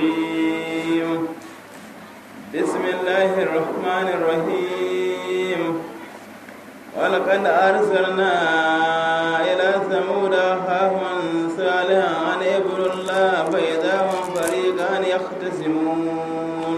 الرجيم بسم الله الرحمن الرحيم ولقد أرسلنا إلى ثمود أخاهم صالحا أن اعبدوا الله فإذا هم فريقان يختصمون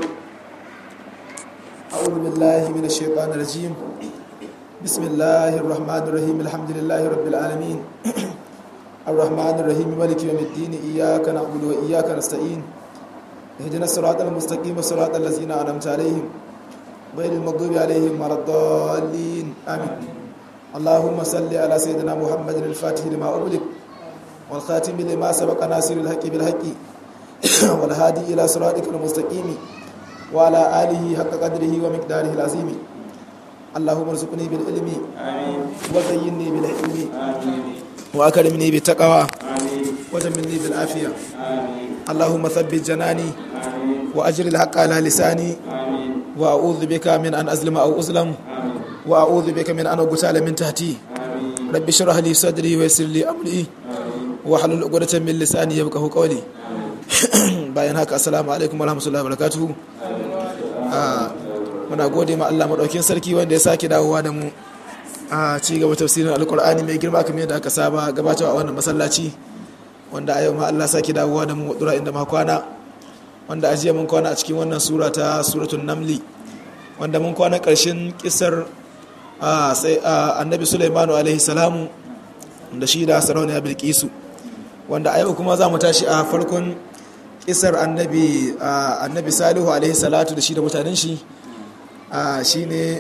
أعوذ بالله من الشيطان الرجيم بسم الله الرحمن الرحيم الحمد لله رب العالمين الرحمن الرحيم مالك يوم الدين إياك نعبد وإياك نستعين اهدنا الصراط المستقيم صراط الذين أنعمت عليهم غير المغضوب عليهم ولا الضالين آمين اللهم صل على سيدنا محمد الفاتح لما أغلق والخاتم لما سبق ناصر الحق بالحق والهادي إلى صراطك المستقيم وعلى آله حق قدره ومقداره العظيم اللهم ارزقني بالعلم آمين وزينني بالحلم آمين وأكرمني بالتقوى آمين وجملني بالعافية آمين اللهم ثبت جناني آمين وأجر الحق على لساني آمين وأعوذ بك من أن أظلم أو أظلم آمين وأعوذ بك من أن أغتال من تحتي آمين رب اشرح لي صدري ويسر لي أمري واحلل عقدة من لساني يفقهوا قولي bayan haka assalamu alaikum warahmatullahi wabarakatuh Ah, muna gode ma Allah madaukin sarki wanda ya sake dawowa da mu a ci gaba tafsirin alkur'ani mai girma kamar yadda aka saba gabatarwa a wannan masallaci wanda a yau ma Allah sake dawowa da mu wadura inda ma kwana wanda a jiya mun kwana a cikin wannan sura ta suratul namli wanda mun kwana karshen kisar ah, sai ah, annabi sulaimanu alaihi salamu da shi da sarauniya bilkisu wanda a yau kuma za mu tashi a farkon kisar annabi ah, annabi salihu alaihi salatu da shi da mutanen shi shi ne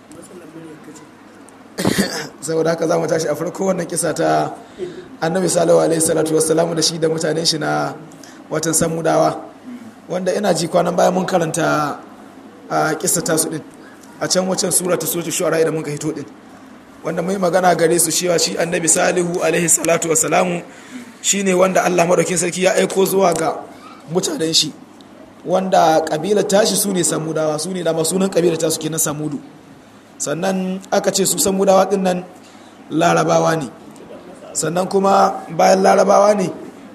saboda haka za mu tashi a farko wannan kisa ta annabi salihu alaihi salatu wassalamu da shi da mutanen shi na watan samudawa wanda ina ji kwanan bayan mun karanta a kisa tasu din a can wacan sura ta soke shu'ara da mun ka hito din wanda mai magana gare su cewa shi annabi salihu alaihi salatu wassalamu shine wanda Allah madaukin sarki ya aiko zuwa ga mutanen shi wanda kabilar tashi su ne samudawa su ne dama sunan kabilar tasu kenan samudu sannan aka ce su samudawa din nan larabawa ne sannan kuma bayan larabawa ne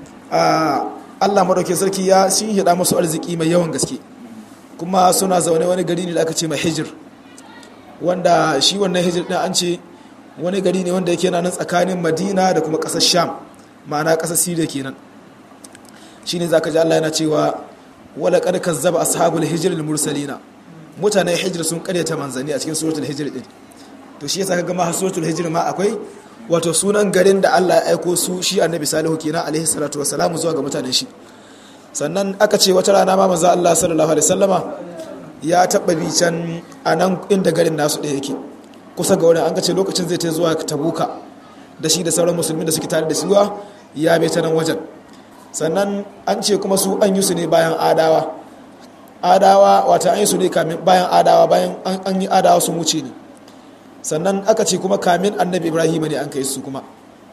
a Allah madaukin sarki ya shi hida masu arziki mai yawan gaske kuma suna zaune wani gari ne da aka ce mai hijir wanda shi wannan hijir din an ce wani gari ne wanda yake nan tsakanin madina da kuma ƙasar sham ma'ana ƙasar siriya kenan shi ne za ka ji allah yana cewa wala kad kazzaba ashabul hijr al mursalina mutanen hijr sun karyata manzanni a cikin suratul hijr din to shi yasa kaga ma suratul hijr ma akwai wato sunan garin da Allah ya aiko su shi annabi salihu kenan alaihi salatu wassalamu zuwa ga mutanen shi sannan aka ce wata rana ma manzo Allah sallallahu alaihi wasallama ya taba bi can anan inda garin nasu da yake kusa ga wurin an ce lokacin zai ta zuwa tabuka da shi da sauran musulmi da suke tare da suwa ya bai ta nan wajen sannan an ce kuma su an yi su ne bayan adawa adawa wata an yi su ne bayan adawa bayan an yi adawa sun wuce ne sannan aka ce kuma kamin annabi ibrahim ne an kai su kuma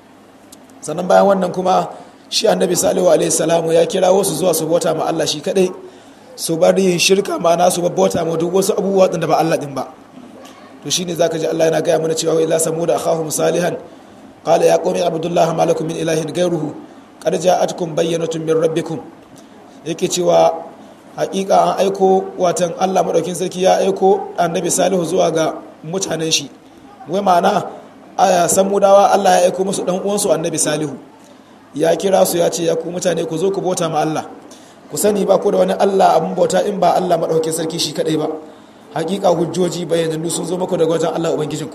sannan bayan wannan kuma shi annabi salihu alaihi salamu ya kira wasu zuwa su bauta ma Allah shi kadai su bar yin shirka ma'ana su bauta ma duk wasu abubuwa da ba Allah din ba to shine zaka ji Allah yana gaya mana cewa ila samuda akhahum salihan qala ya qawmi abdullah ma lakum min ilahin ghayruhu qad ja'atkum bayyinatun min rabbikum yake cewa hakika an aiko watan Allah madaukin sarki ya aiko annabi salihu zuwa ga mutanen shi wai ma'ana aya samudawa Allah ya aiko musu dan uwansu annabi salihu ya kira su ya ce ya ku mutane ku zo ku bauta ma Allah ku sani ba ku da wani Allah abun bauta in ba Allah madaukin sarki shi kadai ba hakika hujjoji bayyanannu sun zo muku daga wajen Allah ubangijinku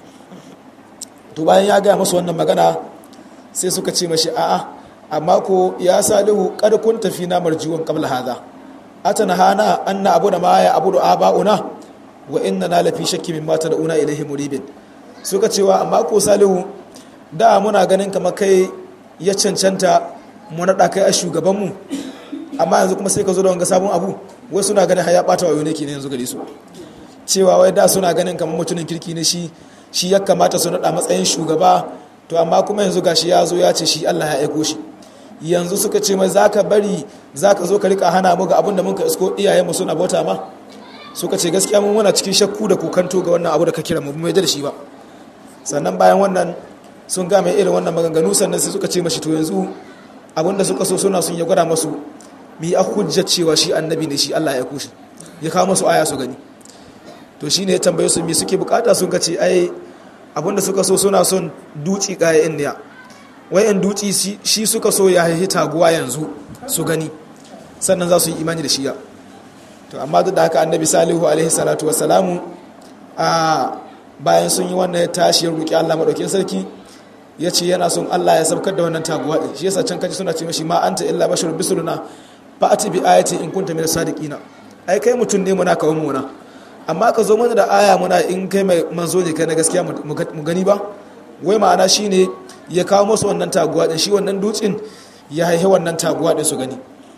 to bayan ya gaya musu wannan magana sai suka ce mashi a'a amma ko ya salihu kad kun tafi na marjiwan qabla hadha atana hana anna abu da ma ya abu da aba'una wa inna na lafi shakki mimma tad'una ilayhi muribin suka cewa amma ko salihu da muna ganin kamar kai ya cancanta mu nada kai a shugaban mu amma yanzu kuma sai ka zo da wanga sabon abu wai suna ganin har ya bata wayo ne kenan yanzu gare su cewa wai da suna ganin kamar mutumin kirki ne shi shi ya kamata su nada matsayin shugaba to amma kuma yanzu gashi ya zo ya ce shi Allah ya aiko shi yanzu suka ce mai zaka bari zaka zo ka rika hana mu ga abin da muka isko iyayen mu suna bauta ma suka ce gaskiya mun muna cikin shakku da kokanto ga wannan abu da ka kira mu mai da shi ba sannan bayan wannan sun ga mai irin wannan maganganu sannan sai suka ce mashi to yanzu abin da suka so suna sun ya gwada masu mi a hujjar cewa shi annabi ne shi Allah ya kushi ya kawo masu aya su gani to shine ya tambaye su mi suke bukata sun kace ai abinda suka so suna son duci kayan ne wayan duci shi suka so ya haihi taguwa yanzu su gani sannan za su yi imani da shiya to amma duk da haka annabi salihu alaihi salatu wassalamu a bayan sun yi wannan ya tashi ya roki Allah madaukakin sarki ya ce yana son Allah ya saukar da wannan taguwa din shi yasa can kaji suna ce mashi ma anta illa basharun bisuluna fa ati bi ayati in kunta min sadiqina ai kai mutum ne muna kawun muna amma ka zo mana da aya muna in kai mai manzo ne kai na gaskiya mu gani ba wai ma'ana shine ya kawo musu wannan taguwa din shi wannan dutsin ya haihe wannan taguwa din su gani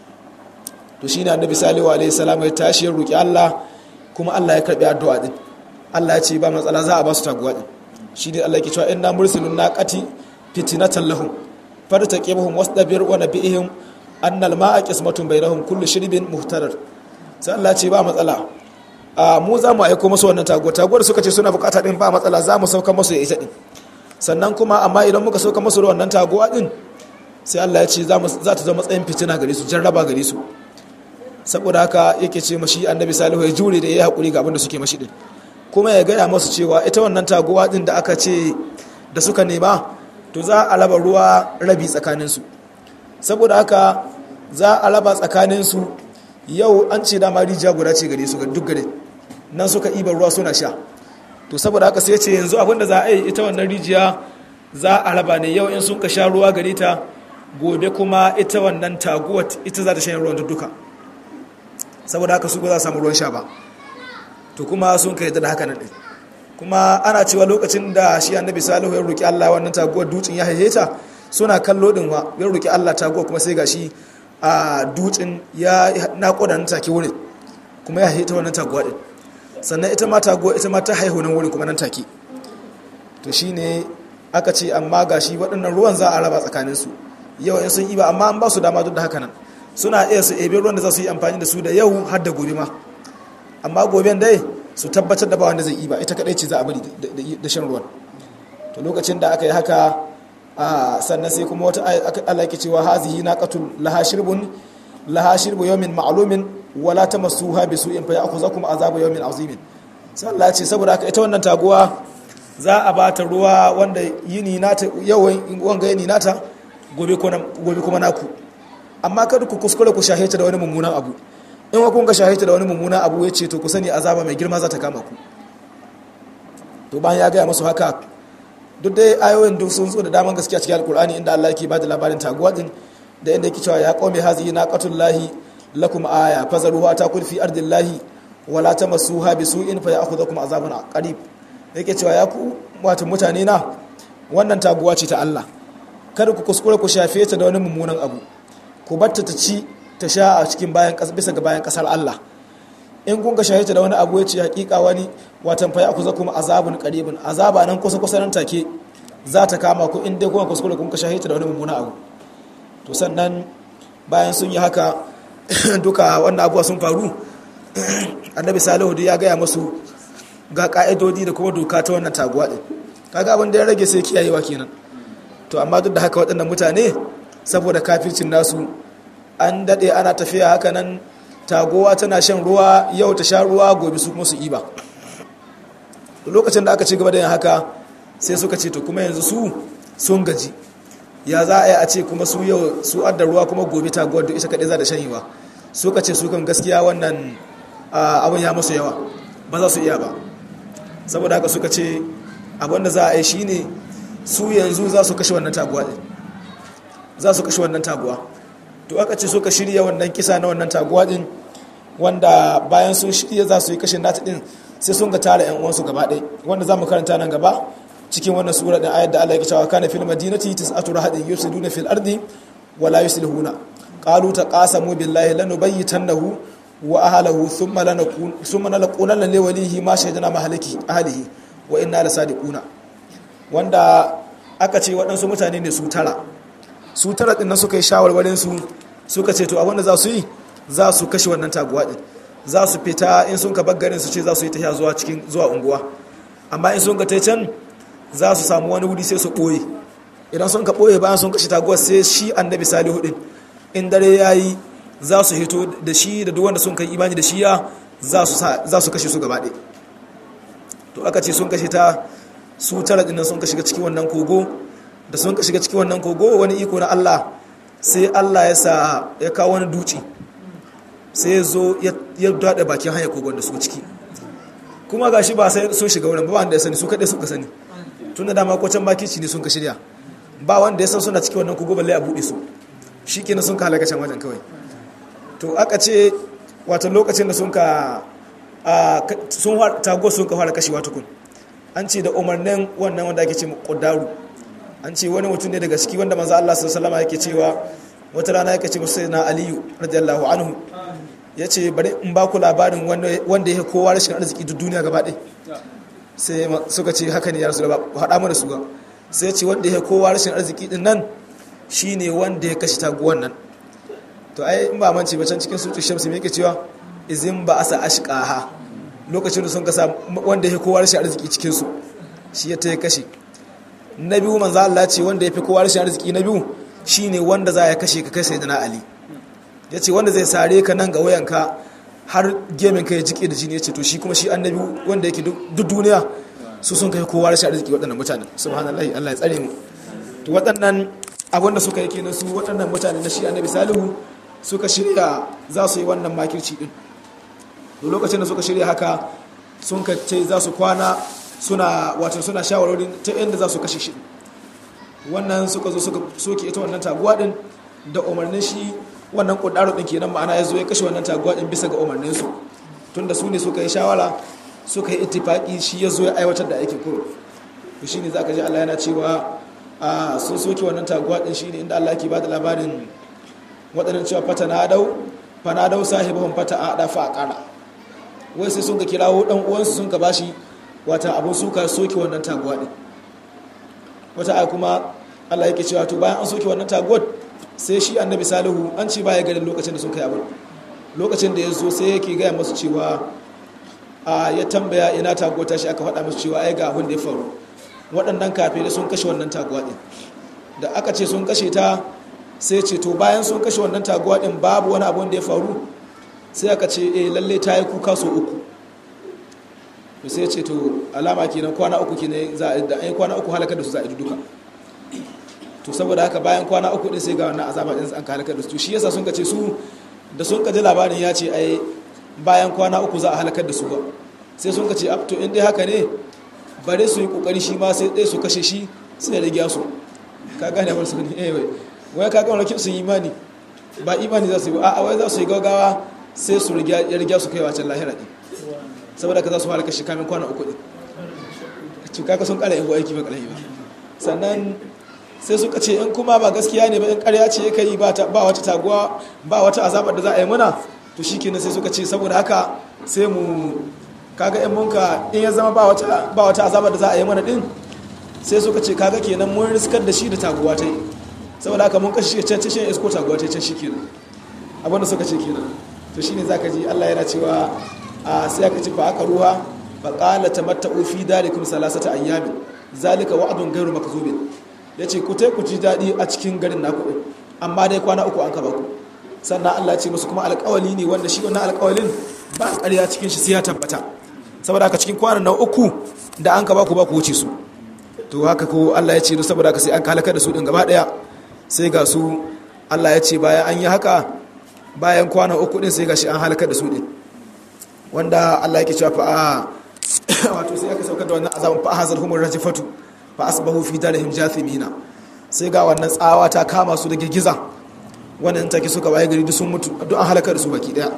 to shine annabi salihu alaihi salam ya tashi ya roki Allah kuma Allah ya karbi addu'a din Allah ya ce ba matsala za a ba su taguwa din shi ne Allah ke cewa inna mursilun naqati fitnatan lahum fartaqibhum wasdabir wa nabihim annal ma'a qismatun bainahum kullu shirbin muhtarar sai Allah ce ba matsala a mu za mu aiko musu wannan taguwa taguwar suka ce suna bukata din ba matsala za mu sauka musu ya ita din sannan kuma amma idan muka sauka musu da wannan taguwa din sai Allah ya ce za ta zama matsayin fitina gare su jarraba gare su saboda haka yake ce mashi annabi salihu ya jure da ya haƙuri ga abin da suke mashi din kuma ya gaya masu cewa ita wannan taguwa din da aka ce da suka nema to za a raba ruwa rabi tsakaninsu saboda haka za a raba tsakaninsu yau an ce dama rijiya guda ce gare su ga duk gare nan suka ibar ruwa suna sha to saboda haka sai ce yanzu abinda za a yi ita wannan rijiya za a raba ne yau in sun ka sha ruwa gare ta gobe kuma ita wannan taguwa ita za ta shan ruwan duka saboda haka su ba za su samu ruwan sha ba to kuma sun kai da haka nan din kuma ana cewa lokacin da shi annabi salihu ya roki Allah wannan taguwar dutsen ya haihe ta suna kallo din wa ya roki Allah taguwar kuma sai gashi a dutsen ya naƙuda nan take wurin kuma ya haihe ta wannan taguwa din sannan ita ma taguwa ita ma ta haihu nan wurin kuma nan take to shine aka ce amma gashi waɗannan ruwan za a raba tsakanin su yau in sun yi ba amma an ba su dama duk da haka nan suna iya su ebe ruwan da za su yi amfani da su da yau har da gobe ma amma goben dai su tabbatar da ba wanda zai yi ba ita kadai ce za a bari da shan ruwan to lokacin da aka yi haka sannan sai kuma wata Allah yake cewa hazihi naqatul laha shirbun laha shirbu yawmin ma'lumin wala tamassuha bisu'in fa ya'khuzakum azabu yawmin azimin sai Allah ya ce saboda haka ita wannan taguwa za a ba ta ruwa wanda yini nata yawan wanga yini nata gobe kuma naku amma kada ku kuskure ku shahita da wani mummunan abu in wa kun ga shahita da wani mummunan abu ya ce to ku sani azaba mai girma za ta kama ku to bayan ya gaya masu haka duk dai ayoyin duk sun zo da daman gaskiya cikin alkur'ani inda Allah yake bada labarin taguwa din da inda yake cewa ya qaumi hazihi naqatullahi lakum aya fazaruha ta kun fi ardillahi wala tamassuha bisu'in fa ya'khudhukum azabun qarib yake cewa ya ku wato mutane na wannan taguwa ce ta Allah kada ku kuskure ku shafe ta da wani mummunan abu ku batta ta ci ta sha a cikin bayan bisa ga bayan kasar Allah in kun ga shahita da wani abu ya ce hakika wani watan fa ku za kuma azabun qaribun azaba nan kusa kusa nan take za ta kama ku in dai kuma kuskure kun ka shahita da wani mummuna abu to sannan bayan sun yi haka duka wannan abuwa sun faru annabi salihu ya gaya masu ga ka'idodi da kuma doka ta wannan taguwa din kaga abin da ya rage sai kiyayewa kenan to amma duk da haka waɗannan mutane saboda kafircin nasu an daɗe ana tafiya haka nan tagowa tana shan ruwa yau ta sha ruwa gobe su kuma su iba lokacin da aka ci gaba da yin haka sai suka ce to kuma yanzu su sun gaji ya za a yi a ce kuma su yau su adda ruwa kuma gobe taguwar da ita kaɗai za da shanyewa suka ce su kan gaskiya wannan abin ya musu yawa ba za su iya ba saboda haka suka ce abin da za a yi shine su yanzu za su kashe wannan taguwa za su kashe wannan taguwa to aka ce suka shirya wannan kisa na wannan taguwa din wanda bayan sun shirya za su yi kashin nata din sai sun ga tara yan uwansu gaba ɗaya wanda za mu karanta nan gaba cikin wannan sura da ayat da Allah ya cewa kana fil madinati tis'atu rahadin yufsiduna fil ardi wa la yuslihuna qalu taqasamu billahi lanubayyitannahu wa ahlihi thumma lanakun thumma lanaqulana li walihi ma shahidna mahaliki ahlihi wa inna lasadiquna wanda aka ce waɗansu mutane ne su tara su tara ɗin nan suka yi shawarwarin su suka ce to abinda za su yi za su kashe wannan taguwa ɗin za su fita in sun ka baggarin su ce za su yi tafiya zuwa cikin zuwa unguwa amma in sun ka tai can za su samu wani wuri sai su ɓoye idan sun ka ɓoye bayan sun kashe taguwa sai shi annabi salihu ɗin in dare ya yi za su hito da shi da duk wanda sun kai imani da shi ya za su kashe su gaba ɗaya to aka ce sun kashe ta su tara dinnan sun ka shiga cikin wannan kogo da sun ka shiga cikin wannan kogo wani iko na Allah sai Allah ya sa ya kawo wani duci sai ya zo ya daɗa bakin hanyar kogon da su ciki kuma ga shi ba sai sun shiga wurin ba wanda ya sani su kaɗai suka sani tun da dama kwacin bakici ne sun ka shirya ba wanda ya san suna cikin wannan kogo balle a buɗe su shi kenan sun ka halaka can wajen kawai to aka ce wata lokacin da sun ka sun tago sun ka fara kashewa tukun an ce da umarnin wannan wanda ake ce kudaru an ce wani mutum ne daga ciki wanda manzo Allah sallallahu alaihi yake cewa wata rana yake ce musu na Aliyu radiyallahu anhu yace bari in ba ku labarin wanda yake kowa rashin arziki duk duniya gaba ɗaya sai suka ce haka ne ya rasu haɗa mana su ga sai ya ce wanda yake kowa rashin arziki din nan shine wanda ya kashe taguwan nan to ai in ba mance ba can cikin sutu shamsi me yake cewa izin ba asa ashqaha lokacin da sun kasa wanda ya kowa rashin arziki cikin su shi ya ta kashe na biyu manzo Allah ce wanda ya fi kowa rashin arziki na biyu shine wanda za ya kashe ka kai sayyidina Ali yace wanda zai sare ka nan ga wayanka har gemin ka ya jike da jini yace to shi kuma shi annabi wanda yake duk duniya su sun kai kowa rashin arziki waɗannan mutanen subhanallahi Allah ya tsare mu to waɗannan abinda suka yi kenan su waɗannan mutane na shi annabi salihu suka shirya za su yi wannan makirci din da lokacin da suka shirya haka sun ka ce za su kwana suna wato suna shawarorin ta inda za su kashe shi wannan suka zo suka soke ita wannan taguwa din da umarnin shi wannan kudaro din kenan ma'ana ya zo ya kashe wannan taguwa din bisa ga umarnin su tunda su ne suka yi shawara suka yi ittifaki shi ya zo ya aiwatar da aikin kuro to shine zaka ji Allah yana cewa a sun soke wannan taguwa din shine inda Allah yake bada labarin waɗannan cewa fata na dau fa na dau sahibahum fata a da fa qara wai sai sun ka kirawo dan uwansu sun ka bashi wata abun suka soke wannan taguwa din wata ai kuma Allah yake cewa to bayan an soke wannan taguwar sai shi annabi salihu an ce baya garin lokacin da sun kai abin lokacin da ya zo sai yake gaya masu cewa a ya tambaya ina taguwa ta shi aka faɗa masu cewa ai ga abin da ya faru waɗannan kafirai sun kashe wannan taguwa din da aka ce sun kashe ta sai ce to bayan sun kashe wannan taguwa din babu wani abun da ya faru sai aka ce eh lalle ta yi kuka so uku to sai ce to alama kenan kwana uku kenan za a da ai kwana uku halakar da su za a yi duka to saboda haka bayan kwana uku din sai ga wannan azaba din an halakar da su shi yasa sun ka ce su da sun ka ji labarin ya ce ai bayan kwana uku za a halakar da su ba sai sun ka ce to in dai haka ne bare su yi kokari shi ma sai dai su kashe shi sai ya rage su ka gane ba su ne eh wai wai ka ga wani sun imani ba imani za su yi ba a wai za su yi gaugawa sai su ya riga su kai wacan lahira ɗin saboda ka za su halaka shi kamin kwana uku ɗin cuka sun ƙara yin aiki ba ƙarfi ba sannan sai suka ce in kuma ba gaskiya ne ba in ƙarya ce ya yi ba wata taguwa ba wata azabar da za a yi muna to shi kenan sai suka ce saboda haka sai mu kaga in munka in ya zama ba wata azabar da za a yi mana ɗin sai suka ce kaga kenan mun riskar da shi da taguwa ta yi saboda haka mun kashe can cikin isko taguwa ta can shi kenan abinda suka ce kenan to shine zaka ji Allah yana cewa a sai aka ci fa aka ruwa fa qala tamatta'u fi dalikum salasata ayyamin zalika wa'dun ghairu makzubin yace ku tai ku ji dadi a cikin garin naku din amma dai kwana uku an kaba ku sannan Allah ya ce musu kuma alƙawali ne wanda shi wannan alƙawalin ba ƙarya cikin shi sai ya tabbata saboda haka cikin kwanan nan uku da an kaba ku ba ku wuce su to haka ko Allah ya ce saboda haka sai an halaka da su din gaba daya sai ga su Allah ya ce bayan an yi haka bayan kwana uku din sai gashi an halakar da su din wanda Allah yake cewa fa wato sai aka saukar da wannan azabun fa hazar humur rajifatu fa asbahu fi darihim jathimina sai ga wannan tsawa ta kama su da girgiza wannan take suka waye gari duk sun mutu duk an halakar da su baki daya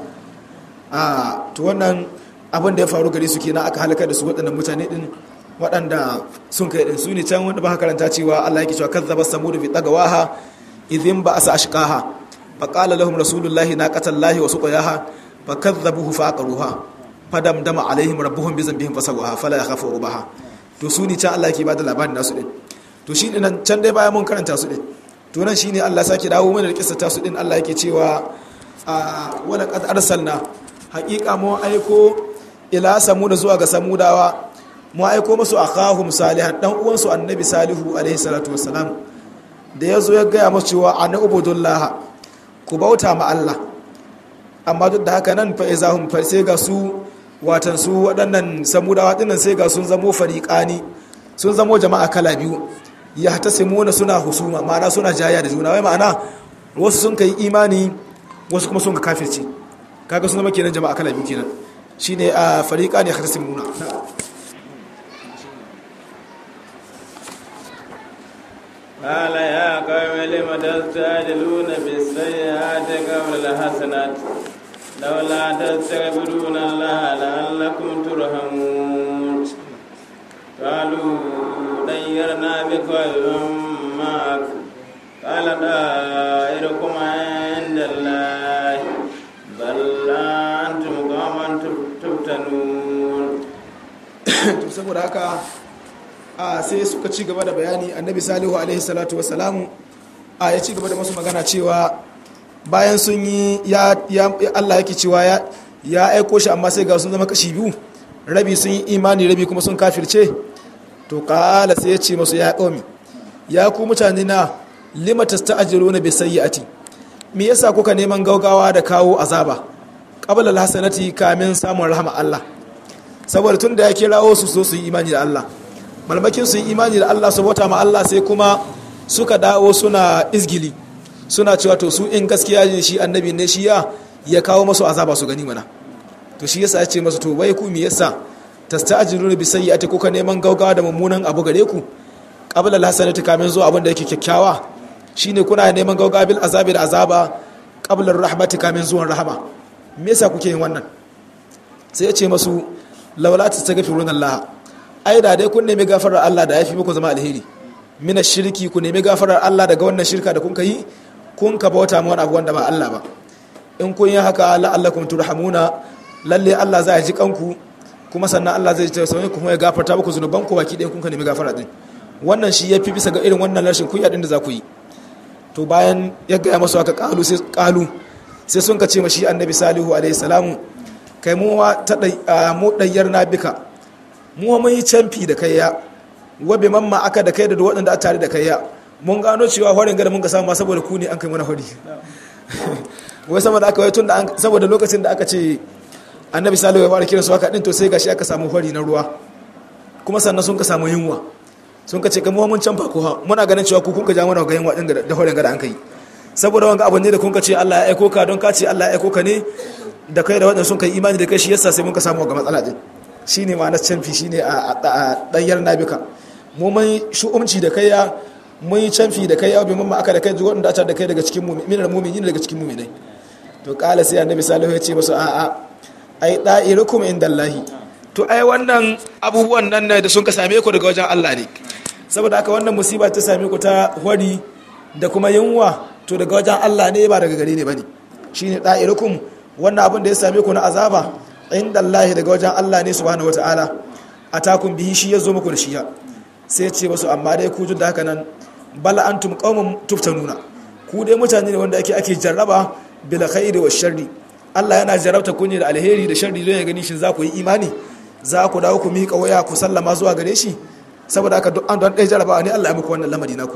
a to wannan abin da ya faru gare su kenan aka halakar da su waɗannan mutane din waɗanda sun kai din su ne can wanda ba karanta cewa Allah yake cewa kazzaba samud bi tagawaha idhin ba asa ashqaha فقال لهم رسول الله ناقة الله وسقياها فكذبوه فعقروها فدمدم عليهم ربهم بذنبهم فسواها فلا يخاف عقباها to su ne can Allah yake bada labarin nasu din to shi nan can dai bayan mun karanta su din to nan shine Allah sake dawo mana da kissa ta su din Allah yake cewa a wala qad arsalna haqiqa mu aiko ila samud zuwa ga samudawa mu aiko musu akhahum salihan dan uwan su annabi salihu alaihi salatu wassalam da yazo ya ga musu cewa ana ubudullah ku bauta ma Allah amma duk da haka nan fa izahum fa sai ga su watan su waɗannan samudawa dinnan sai ga sun zamo fariqani sun zamo jama'a kala biyu ya tasimuna suna husuma ma'ana suna jaya da juna wai ma'ana wasu sun kai imani wasu kuma sun ka kafirce kaga sun zama kenan jama'a kala biyu kenan shine a fariqani ya tasimuna قال يا قوم لم تستعجلون بالسيئات قبل الحسنات لولا تستغفرون الله لعلكم ترحمون قالوا طيرنا بك ومن معك قال دائركم عند الله بل أنتم قوما تفتنون saboda haka a sai suka ci gaba da bayani annabi salihu alaihi salatu wasalamu a ya ci gaba da masu magana cewa bayan sun yi ya Allah yake cewa ya ya aiko shi amma sai ga sun zama kashi biyu rabi sun yi imani rabi kuma sun kafirce to kala sai ya ce masu ya qaumi ya ku mutane na lima tasta'jiluna bi sayyi'ati me yasa kuka neman gaugawa da kawo azaba qabla alhasanati kamin samun rahama Allah saboda tun da ya kirawo su so su yi imani da Allah malmakin su yi imani da Allah su bauta ma Allah sai kuma suka dawo suna izgili suna cewa to su in gaskiya ne shi annabi ne shi ya ya kawo masu azaba su gani mana to shi yasa ya ce masu to wai ku me yasa tasta'jiluna bi sayyi'ati kuka neman gaugawa da mummunan abu gare ku qabla alhasanati kamin zuwa abin da yake kyakkyawa shine kuna neman gaugawa bil azabi da azaba qabla rahmati kamin zuwan rahama me yasa kuke yin wannan sai ya ce masu laula tastaghfiruna Allah ai da dai kun nemi gafarar Allah da yafi muku zama alheri mina shirki ku nemi gafarar Allah daga wannan shirka da kun yi kun ka bauta ma wani abu wanda ba Allah ba in kun yi haka la'allakum turhamuna lalle Allah zai ji kanku kuma sannan Allah zai tausaye ku kuma ya gafarta muku zunuban ku baki ɗaya kun ka nemi gafara din wannan shi yafi bisa ga irin wannan rashin kunya din da za ku yi to bayan ya gaya masu aka kalu sai kalu sai sun ka ce mashi annabi salihu alaihi salamu kai mu ta mu dayyar na bika mu mun yi canfi da kai ya wabe mamma aka da kai da waɗanda a tare da kai ya mun gano cewa horin gada mun ka samu saboda ku ne an kai mana hori wai saboda aka wai tun da saboda lokacin da aka ce annabi salihu ya fara kiransu haka din to sai gashi aka samu hori na ruwa kuma sannan sun ka samu yunwa sun ka ce kamar mun canfa ko ha muna ganin cewa ku kun ka ja mana ga yunwa din da horin gada an kai saboda wanga abu ne da kun ka ce Allah ya aiko ka don ka ce Allah ya aiko ka ne da kai da waɗanda sun kai imani da kai shi yasa sai mun ka samu ga matsala din shine ma'anar canfi shine a ɗanyar nabika mu mun shu'umci da kai ya mun yi canfi da kai ya bi mamma aka da kai zuwa da da kai daga cikin mu'minin mu'minin daga cikin mu'minai to kala sai annabi salihu ya ce musu a'a ai da'irukum indallahi to ai wannan abubuwan nan da sun ka same ku daga wajen Allah ne saboda haka wannan musiba ta same ku ta hwari da kuma yunwa to daga wajen Allah ne ba daga gare ne bane shine da'irukum wannan abin da ya same ku na azaba inda Allah daga wajen Allah ne subhanahu wataala atakun bihi shi yazo muku da shiya sai ce wasu amma dai ku da haka nan bal antum qaumun tuftanuna ku dai mutane ne wanda ake ake jarraba bil khairi wa sharri Allah yana jarrabta ku ne da alheri da sharri don ya gani shin za ku yi imani za ku dawo ku miƙa waya ku sallama zuwa gare shi saboda haka duk an don ɗaya jarrabawa ne Allah ya muku wannan lamari naku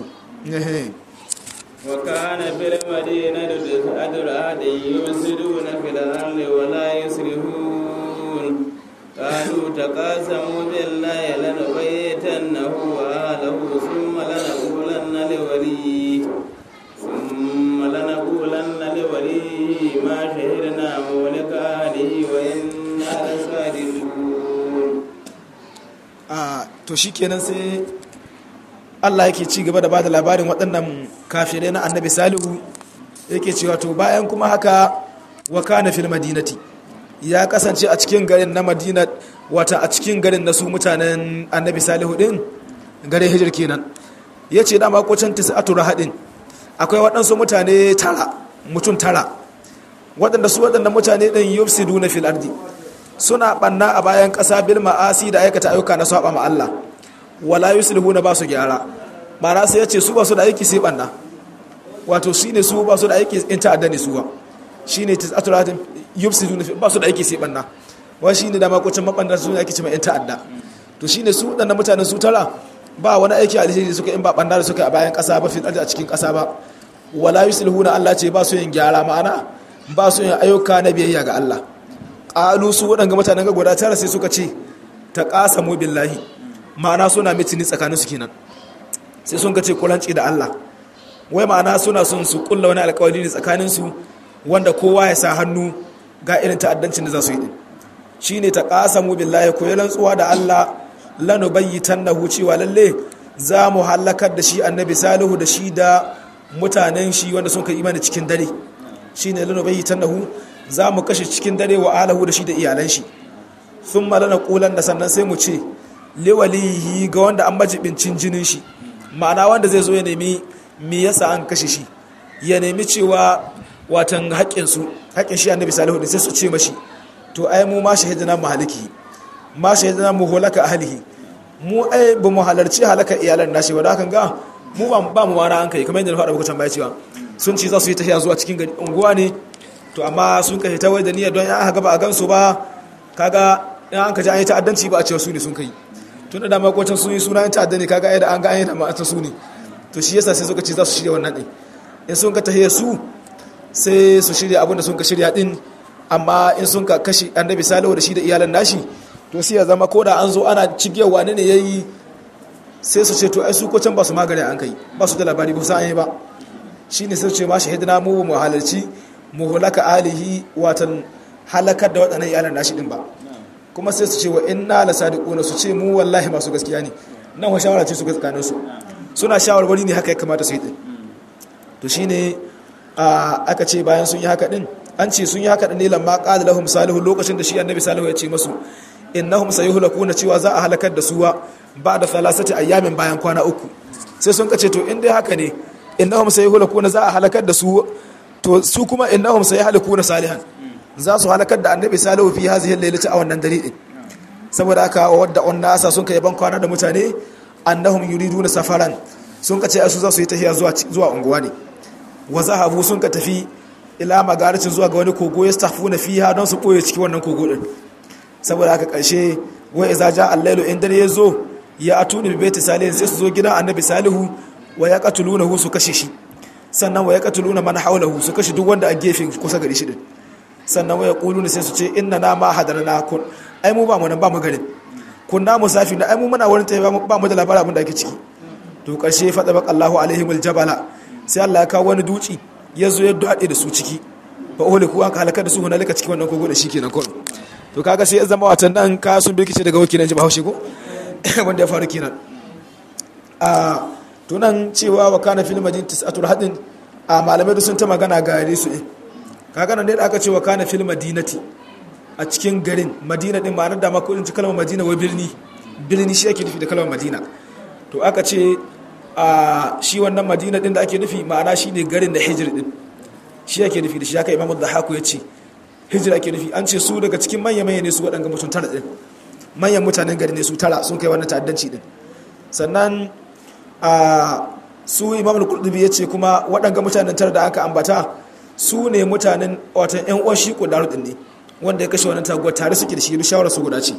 وكان في المدينة تسعة رهط يفسدون في الأرض ولا يصلحون قالوا تقاسموا بالله لنبيتنه وأهله ثم لنقولن لوليه ثم لنقولن لوليه ما شهدنا مولك أهله وإنا لصادقون آه to shikenan sai Allah yake ci gaba da bada labarin waɗannan kafirai na annabi salihu yake cewa to bayan kuma haka wa kana fil madinati ya kasance a cikin garin na madina wata a cikin garin na su mutanen annabi salihu din garin hijir kenan ya ce dama kwacin tis'atu rahadin akwai waɗansu mutane tara mutum tara waɗanda su waɗanda mutane ɗin yufsidu na fil ardi suna ɓanna a bayan ƙasa bil ma'asi da aikata ayyuka na saba ma Allah wala yuslihu na ba su gyara ma'ana sai ya ce su ba su da aiki sai ɓanna wato shi ne su ba su da aiki in ta'adda ne su ba shi ne tis'atu rahadin yufsidu na ba su da aiki sai ɓanna wa shi ne dama kwacin maɓanda su ne ake cewa in ta'adda to shi ne su waɗanda mutanen su tara ba wani aiki alheri suka in ba ɓanna da suka a bayan ƙasa ba fi a cikin ƙasa ba wala yuslihuna Allah ce ba su yin gyara ma'ana ba su yin ayyuka na biyayya ga Allah qalu su waɗanga mutanen ga guda tara sai suka ce ta qasamu billahi ma'ana suna mitini tsakanin su kenan sai sun ka ce kulanci da Allah wai ma'ana suna son su kulla wani alƙawari ne tsakanin su wanda kowa ya sa hannu ga irin ta'addancin da za su yi din shine ta qasamu billahi ko rantsuwa da Allah lanubayyitannahu cewa lalle za mu halakar da shi annabi salihu da shi da mutanen shi wanda sun kai imani cikin dare shine lanubayyitannahu za mu kashe cikin dare wa alahu da shi da iyalan shi thumma lanaqulan da sannan sai mu ce liwalihi ga wanda an majibincin jinin shi ma'ana wanda zai zo ya nemi me yasa an kashe shi ya nemi cewa watan haƙƙin su haƙƙin shi annabi salihu sai su ce mashi to ai mu ma shahidina mu haliki ma shahidina mu holaka ahlihi mu ai ba mu halarci halaka iyalan nashi ba da hakan ga mu ba ba mu wara an kai kamar yadda na faɗa muku tambaya cewa sun ci za su yi tafiya zuwa cikin gari unguwa ne to amma sun kai ta wai da niyyar don ya aka ba a gansu ba kaga in an ka ji an yi ta'addanci ba a cewa su ne sun kai tun da dama kwacin sun yi suna yin ta'adda ne kaga ai da an ga an yi da ma'ata su ne to shi yasa sai suka ce za su shirya wannan ɗin in sun ka tafiya su sai su shirya abin da sun ka shirya ɗin amma in sun ka kashi annabi salihu da shi da iyalan nashi to sai ya zama ko da an zo ana cigiyar wani ne ya yi sai su ce to ai su ko can ba su magana an kai ba su da labari ba su an yi ba shi ne sai su ce ma shahidina mu mu halarci mu hulaka alihi watan halakar da waɗannan iyalan nashi din ba kuma sai su ce wa inna la sadiquna su ce mu wallahi masu gaskiya ne nan wa shawara ce su gaskanin su suna shawarwari ne haka ya kamata su yi din to shine aka ce bayan sun yi haka din an ce sun yi haka din ne lamma qala lahum salihu lokacin da shi annabi salihu ya ce masu innahum sayuhlakuna cewa za a halakar da suwa ba da salasati ayyamin bayan kwana uku sai sun kace to in dai haka ne innahum sayuhlakuna za a halakar da su to su kuma innahum sayuhlakuna salihan za su halakar da annabi salihu fi hazihi lailati a wannan dare din saboda haka wadda on nasa sun kai ban kwana da mutane annahum yuriduna safaran sun kace su za su yi tafiya zuwa zuwa unguwa ne wa zahabu sun ka tafi ila magaricin zuwa ga wani kogo ya stafuna fiha don su boye cikin wannan kogo din saboda haka ƙarshe wai iza ja allailu in dare ya zo ya atuni bi baiti salihin sai su zo gidan annabi salihu wa ya qatulunahu su kashe shi sannan wa ya qatuluna man hawlahu su kashe duk wanda a gefen kusa gari shi din sannan wa yaquluna sai su ce inna na ma hadarna kun ai mu ba mu nan ba mu garin kunna musafi na ai mu muna wurin tayi ba mu da labarin abin da ake ciki to ƙarshe fa tabaq Allahu alaihimul jabala sai Allah ya kawo wani duci ya zo ya dade da su ciki fa uhliku an halaka da su hunalika cikin wannan kogo da shi kenan kawai to kaga sai ya zama watan nan ka sun birkice daga wakilan jama'a haushe ko wanda ya faru kenan a tunan cewa wa kana fil madinati tis'atul hadin a malamai da sun ta magana gare su ne kaga nan da aka ce wa kana fil madinati a cikin garin madina din ma'anar da ma ko ci kalmar madina wa birni birni shi ake nufi da kalmar madina to aka ce a shi wannan madina din da ake nufi ma'ana shine garin da hijir din shi ake nufi da shi haka imamu dhahaku ya ce hijira ke nufi an ce su daga cikin manya-manya ne su waɗanga mutum tara ɗin manyan mutanen gari ne su tara sun kai wannan ta'addanci ɗin sannan a su imamul kurdubi ya ce kuma waɗanga mutanen tara da aka ambata su ne mutanen watan yan uwan shi kudaru ɗin ne wanda ya kashe wannan taguwar tare suke da shi duk shawarar su guda ce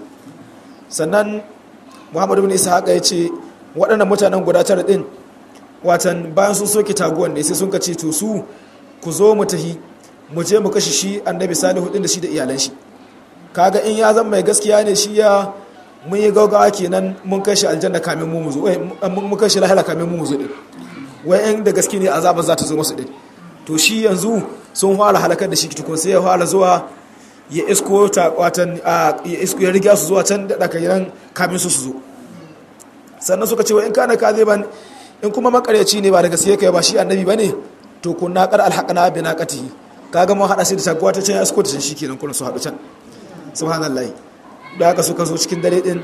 sannan muhammadu bin isa haka ya ce waɗannan mutanen guda tara ɗin watan bayan sun soke taguwar ne sai sun ka ce to su ku zo mu tahi mu je mu kashe shi annabi salihu din da shi da iyalan shi kaga in ya zama mai gaskiya ne shi ya mun yi gaugawa kenan mun kai shi aljanna kamin mu muzo mun kai shi lahira kamin mu muzo din wai in da gaske ne azaba za ta zo masu din to shi yanzu sun fara halakar da shi tukun sai ya fara zuwa ya isko ta watan ya isko ya riga su zuwa can da daga yan kamin su su zo sannan suka ce wa in kana kaziban in kuma makaryaci ne ba da gaske kai ba shi annabi bane to kunna qar alhaqna bi naqatihi kaga mun hada shi da taguwa ta can ya suko ta can shikenan kuna su hadu can subhanallahi da haka suka zo cikin dare din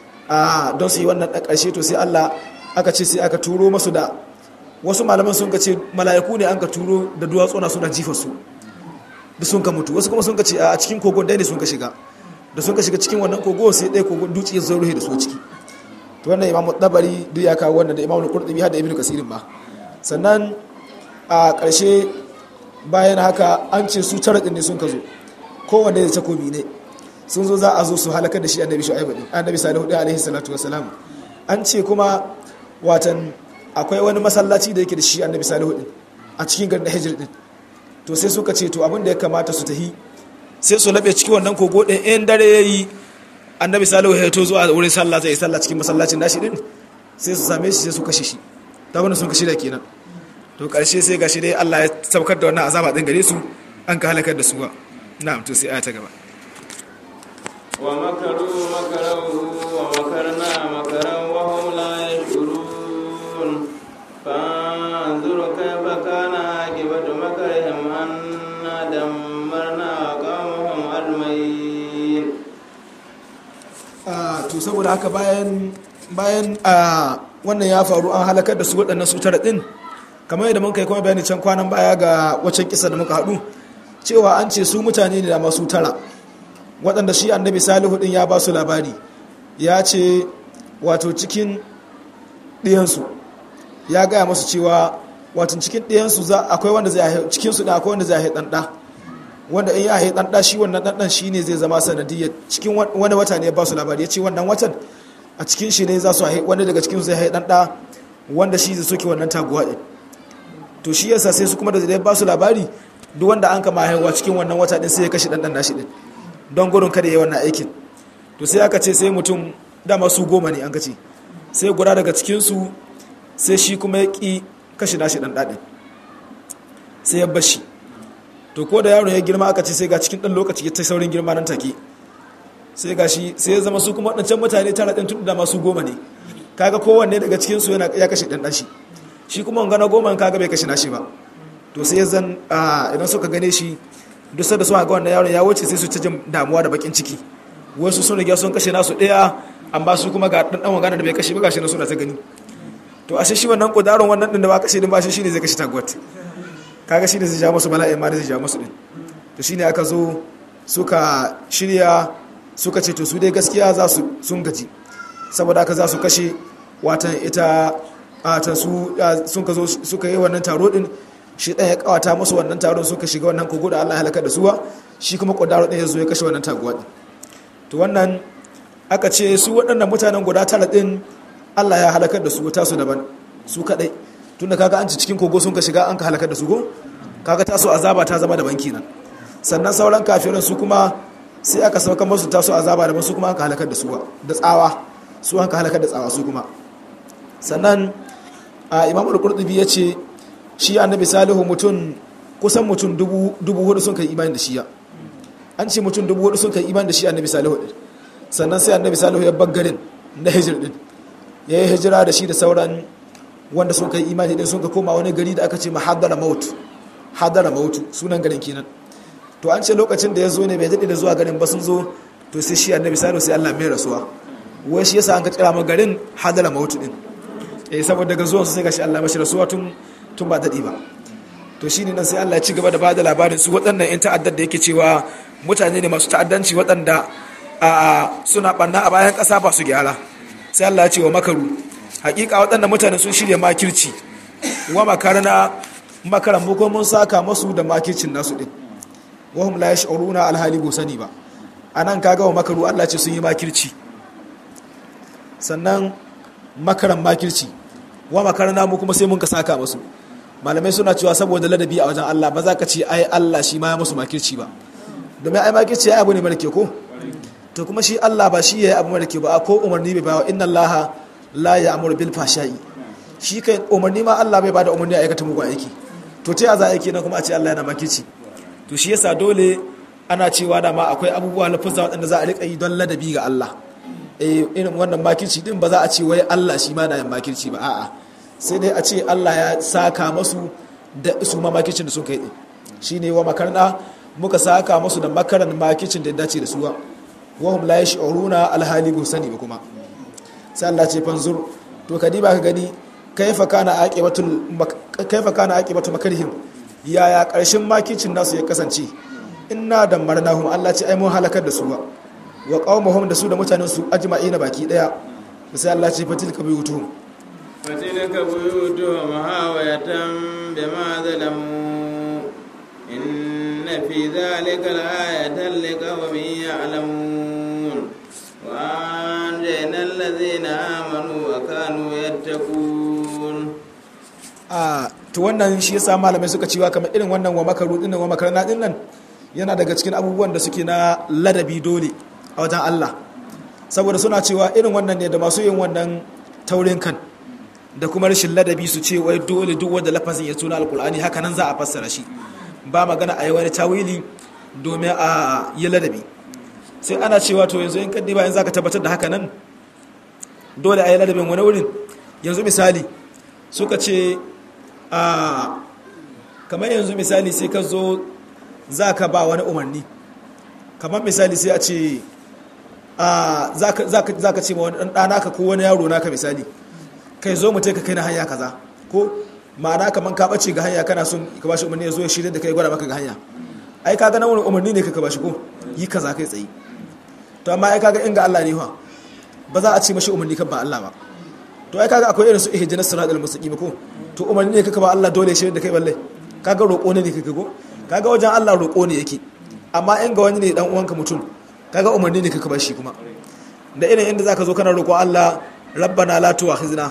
a don su yi wannan da karshe to sai Allah aka ce sai aka turo masu da wasu malaman sun ka ce mala'iku ne an ka turo da duwatsu na suna jifa su da sun ka mutu wasu kuma sun ka ce a cikin kogon dai ne sun ka shiga da sun ka shiga cikin wannan kogo sai dai kogon duci ya zo ruhe da su ciki to wannan imamu tabari duk ya kawo wannan da imamu qurtubi har da ibnu kasirin ba sannan a ƙarshe bayan haka an ce su tara ne sun ka zo kowanne da takobi ne sun zo za a zo su halakar da shi annabi shu'aibu din annabi salihu din alaihi salatu wassalam an ce kuma watan akwai wani masallaci da yake da shi annabi salihu din a cikin garin hijr din to sai suka ce to abin da ya kamata su tahi sai su labe cikin wannan kogo ɗin in dare ya yi annabi salihu ya to zuwa wurin sallah zai yi sallah cikin masallacin nashi din sai su same shi sai su kashe shi ta wani sun kashe da kenan to karshe sai gashi dai Allah ya saukar da wannan azaba din gare su an ka halakar da su ba na'am to sai aya ta gaba wa makaru makaru wa makarna makaran wa hum la yashurun fanzur kayfa kana aqibatu makarihim anna dammarna qawmahum ajmain Ah, to saboda haka bayan bayan a wannan ya faru an halakar da su waɗannan su tara ɗin kamar yadda mun kai kuma bayani can kwanan baya ga waccan kisa da muka haɗu cewa an ce su mutane ne da masu tara waɗanda shi annabi salihu ɗin ya ba su labari ya ce wato cikin ɗiyansu ya gaya masu cewa wato cikin ɗiyansu za akwai wanda zai haihu cikinsu da akwai wanda zai haihu ɗan ɗa wanda in ya haihu ɗan ɗa shi wannan ɗan ɗan shi ne zai zama sanadiyyar cikin wani wata ne ya ba su labari ya ce wannan watan a cikin shi ne za su haihu wanda daga cikin zai haihu ɗan ɗa wanda shi zai soke wannan taguwa ɗin to shi yasa sai su kuma da zai ba su labari duk wanda an kama haihuwa cikin wannan wata ɗin sai ya kashe ɗan ɗan nashi ɗin don gudun kada ya yi wannan aikin to sai aka ce sai mutum dama su goma ne an ka ce sai guda daga cikinsu sai shi kuma ya ƙi kashe nashi ɗan ɗaɗin sai ya bashi to ko da yaron ya girma aka ce sai ga cikin ɗan lokaci ya ta saurin girma nan take sai ga shi sai ya zama su kuma waɗancan mutane tara ɗin tun da masu goma ne kaga kowanne daga cikinsu yana ya kashe ɗan ɗashi shi kuma wanga na goma kaga bai kashe nashi ba to sai ya zan idan suka gane shi duk da suka ga wannan yaron ya wuce sai su ta jin damuwa da bakin ciki wasu sun riga sun kashe nasu ɗaya amma su kuma ga ɗan ɗan wangana da bai kashe ba gashi na suna ta gani to ashe shi wannan kudaron wannan ɗin da ba kashe din ba shi shine zai kashe tagwat kaga shine zai ja musu bala'in ma da zai ja musu din to shine aka zo suka shirya suka ce to su dai gaskiya za su sun gaji saboda haka za su kashe watan ita ta su sun ka zo suka yi wannan taro din shi ɗan ya kawata musu wannan taron suka shiga wannan kogo da Allah ya halaka da suwa shi kuma kudaro ɗin ya zo ya kashe wannan taguwa din to wannan aka ce su waɗannan mutanen guda tara ɗin Allah ya halakar da su ta su daban su kaɗai tunda kaga an ci cikin kogo sun ka shiga an ka halakar da su go kaga taso azaba ta zama daban kenan sannan sauran kafirin su kuma sai aka sauka musu taso azaba daban su kuma an ka halakar da su da tsawa su an ka halakar da tsawa su kuma sannan a imam al-qurtubi ya ce shi annabi salihu mutum kusan mutum dubu hudu sun kai imani da shi ya an ce mutum dubu hudu sun kai imani da shi annabi salihu din sannan sai annabi salihu ya baggarin na hijir din ya yi hijira da shi da sauran wanda sun kai imani din sun ka koma wani gari da aka ce ma hadara maut hadara mautu sunan garin kenan to an ce lokacin da ya zo ne bai daɗe da zuwa garin ba sun zo to sai shi annabi salihu sai Allah mai rasuwa wai shi yasa an ka kira ma garin hadara mautu din eh saboda daga zuwan su sai gashi Allah mashi rasuwa tun tun ba daɗi ba to shine nan sai Allah ya ci gaba da bada labarin su waɗannan yan ta'addar da yake cewa mutane ne masu ta'addanci waɗanda a suna ɓanna a bayan ƙasa ba su gyara sai Allah ya ce wa makaru hakika waɗannan mutane sun shirya makirci wa makarna makaran mu ko mun saka masu da makircin nasu din wa hum la yash'uruna alhali bo sani ba anan kaga wa makaru Allah ce sun yi makirci sannan makaran makirci wa makarna mu kuma sai mun ka saka masu malamai suna cewa saboda ladabi a wajen Allah ba za ka ce ai Allah shi ma ya musu makirci ba domin ai makirci ya abu ne mara ke ko to kuma shi Allah ba shi ya yi abu mara ke ba ko umarni bai bawa inna Allah la ya amur bil fashai shi kai umarni ma Allah bai bada umarni a aikata mugun aiki to ta za aiki na kuma a ce Allah yana makirci to shi yasa dole ana cewa da ma akwai abubuwa lafuzza waɗanda za a riƙa yi don ladabi ga Allah eh irin wannan makirci din ba za a ce wai Allah shi ma na yin makirci ba a'a sai dai a ce Allah ya saka masu da su ma makircin da sun kai din shine wa makarna muka saka masu da makaran makircin da ya dace da su wa hum la yash'uruna alhali bu sani ba kuma sai Allah ce fanzur to ka diba ka gani kaifa kana aqibatul kaifa kana aqibatu makarihim yaya karshen makicin nasu ya kasance inna damarnahum Allah ce ai mun halakar da su ba wa qaumahum da su da mutanen su ajma'ina baki daya sai Allah ce fatilka buyutuhum fatilka buyutuhum hawayatan bima zalamu inna fi dhalika la'ayatan liqaumin ya'lamun وأنجينا الذين آمنوا وكانوا يتقون a to wannan shi yasa malamai suka cewa kamar irin wannan wa makaru din wa makarna din nan yana daga cikin abubuwan da suke na ladabi dole a wajen Allah saboda suna cewa irin wannan ne da masu yin wannan taurin kan da kuma rashin ladabi su ce wai dole duk wanda lafazin ya tuna alkur'ani haka nan za a fassara shi ba magana a yi wani tawili domin a yi ladabi sai ana cewa to yanzu in kaddi bayan za ka tabbatar da haka nan dole a yi ladabin wani wurin yanzu misali suka ce a kamar yanzu misali sai ka zo za ka ba wani umarni kamar misali sai a ce za ka ce ma wani ɗana ka ko wani yaro naka misali kai zo mu ka kai na hanya kaza ko ma'ana kamar ka ɓace ga hanya kana son ka bashi umarni ya zo ya shirya da kai gwada maka ga hanya ai kaga na wani umarni ne ka bashi ko yi kaza kai tsaye to amma ai kaga inga Allah ne fa ba za a ce mashi umarni kan ba Allah ba to ai kaga akwai irin su ihdinas siratal mustaqim ko to umarni ne kaka ba Allah dole shi da kai balle kaga roƙo ne kaka go kaga wajen Allah roƙo ne yake amma in ga wani ne dan uwanka mutum kaga umarni ne kaka ba shi kuma da irin inda zaka zo kana roƙo Allah rabbana la tu'akhizna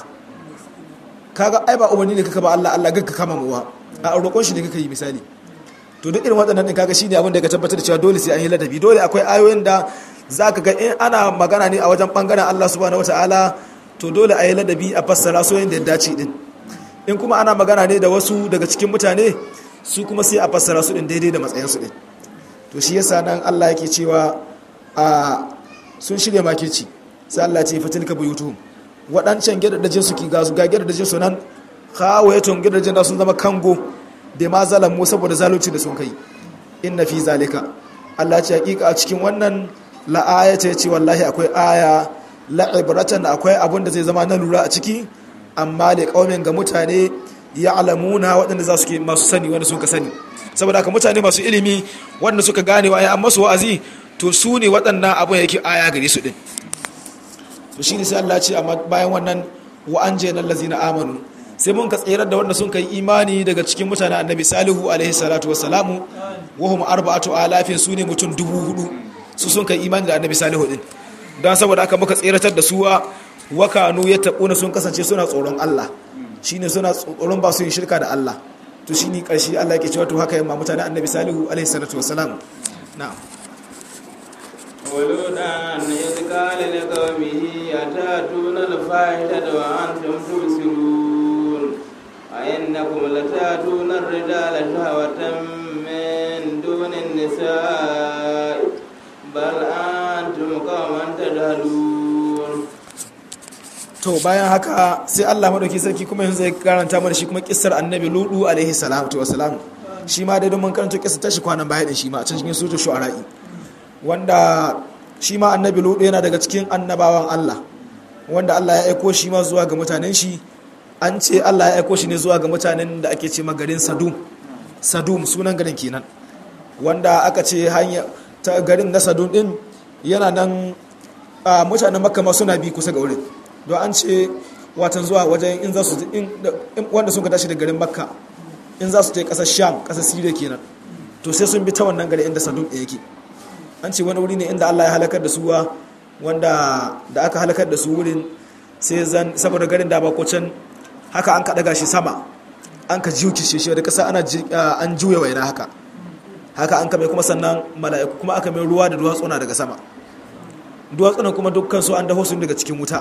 kaga ai ba umarni ne kaka ba Allah Allah gagga kama mu ba a roƙon shi ne kaka yi misali to duk irin waɗannan din kaga shine abin da ka tabbatar da cewa dole sai an yi ladabi dole akwai ayoyin da zaka ga in ana magana ne a wajen bangaren Allah subhanahu wataala to dole a yi ladabi a fassara so yadda ya dace din in kuma ana magana ne da wasu daga cikin mutane su kuma sai a fassara su din daidai da matsayinsu din to shi yasa nan Allah yake cewa a sun shirya makirci sai Allah ce fatilka buyutuhum waɗancan gidajen su ki gasu ga gidajen su nan khawayatun gidajen da sun zama kango da ma zalamu saboda zalunci da sun kai inna fi zalika Allah ce hakika a cikin wannan la'ayata ya ce wallahi akwai aya la'ibratan akwai abin da zai zama na lura a ciki amma da kaumin ga mutane ya alamuna waɗanda za su ke masu sani wanda suka sani saboda haka mutane masu ilimi wanda suka gane wa an masu wa'azi to su ne waɗannan abin yake aya gare su ɗin to shi ne sai Allah ce amma bayan wannan wa an je nan lazina amanu sai mun ka tsirar da wanda sun kai imani daga cikin mutane annabi salihu alaihi salatu wassalamu wa hum arba'atu alafin su ne mutum dubu hudu su sun kai imani da annabi salihu din don saboda aka muka tseratar da suwa wakanu ya taɓuna sun kasance suna tsoron Allah shi ne suna tsoron ba su yin shirka da Allah to shi ne ƙarshe Allah ke cewa to haka yamma mutane annabi salihu alaihi salatu wasalam na'am ولولا إذ قال لقومه أتاتون الفاحشة وأنتم تبصرون أئنكم لتاتون الرجال شهوة من دون النساء bal antum qauman tadhalun to bayan haka sai Allah madauki sarki kuma yanzu zai karanta mana shi kuma kissar annabi ludu alaihi salatu wassalam shi ma dai don mun karanta kissar tashi kwanan baya din shi ma a cikin suratul shu'ara'i wanda shi ma annabi ludu yana daga cikin annabawan Allah wanda Allah ya aiko shi ma zuwa ga mutanen shi an ce Allah ya aiko shi ne zuwa ga mutanen da ake ce garin Sadum Sadum sunan garin kenan wanda aka ce hanya ta garin na sadun din yana nan a mutanen makka ma suna bi kusa ga wurin don an ce watan zuwa wajen in za su wanda sun ka tashi da garin makka in za su je kasar sham kasar siriya kenan to sai sun bi ta wannan gari inda sadun ɗaya yake an ce wani wuri ne inda allah ya halakar da su wanda da aka halakar da su wurin sai zan saboda garin da bako can haka an ka daga shi sama an ka jiyo kishe shi da kasa ana an juya waina haka haka an kame kuma sannan mala'iku kuma aka mai ruwa da duwatsuna daga sama duwatsunan kuma dukkan su an daho su daga cikin wuta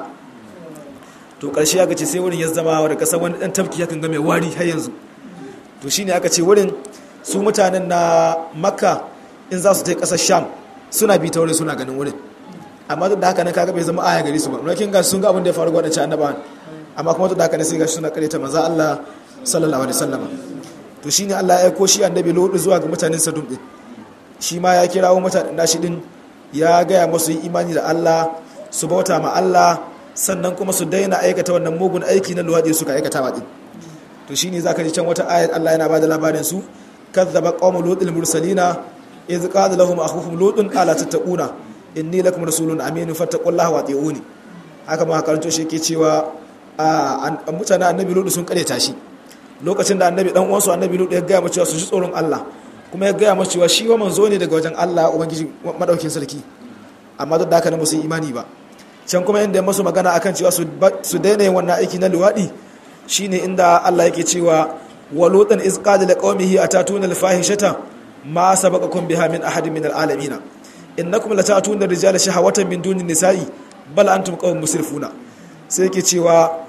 to ƙarshe aka ce sai wurin ya zama da ƙasa wani ɗan tafki yakan ga mai wari har yanzu to shine aka ce wurin su mutanen na makka in za su ta ƙasar sham suna bi ta wurin suna ganin wurin amma duk da haka nan kaga bai zama aya gari su ba rakin ga sun ga abin da ya faru ga wadancan annabawan amma kuma duk da haka ne sai ga suna kareta manzo Allah sallallahu alaihi wasallam to shi ne Allah ya aiko shi annabi lodu zuwa ga mutanen sadum din shi ma ya kirawo mutanen nashi din ya gaya masu yi imani da Allah su bauta ma Allah sannan kuma su daina aikata wannan mugun aiki na luwaɗi suka aikata wa din to shine zaka ji can wata ayat Allah yana bada labarin su kazzaba qaumu lutil mursalina idh qala lahum akhuhum lutun ala tattaquna inni lakum rasulun aminun fattaqullaha wa ati'uni haka ma karanto shi ke cewa mutanen annabi lutu sun kareta shi lokacin da annabi dan uwansu annabi lutu ya gaya mu cewa su ji tsoron Allah kuma ya gaya mu cewa shi wa manzo ne daga wajen Allah ubangiji madaukin sarki amma duk da haka ne musu imani ba can kuma inda ya masu magana akan cewa su daina yin wannan aiki na luwadi shine inda Allah yake cewa wa lutan iz qala liqaumihi atatuna al-fahishata ma sabaqakum biha min ahadin min al-alamin innakum latatuna ar-rijala shahawatan min dunin nisa'i bal antum qawmun musrifuna sai yake cewa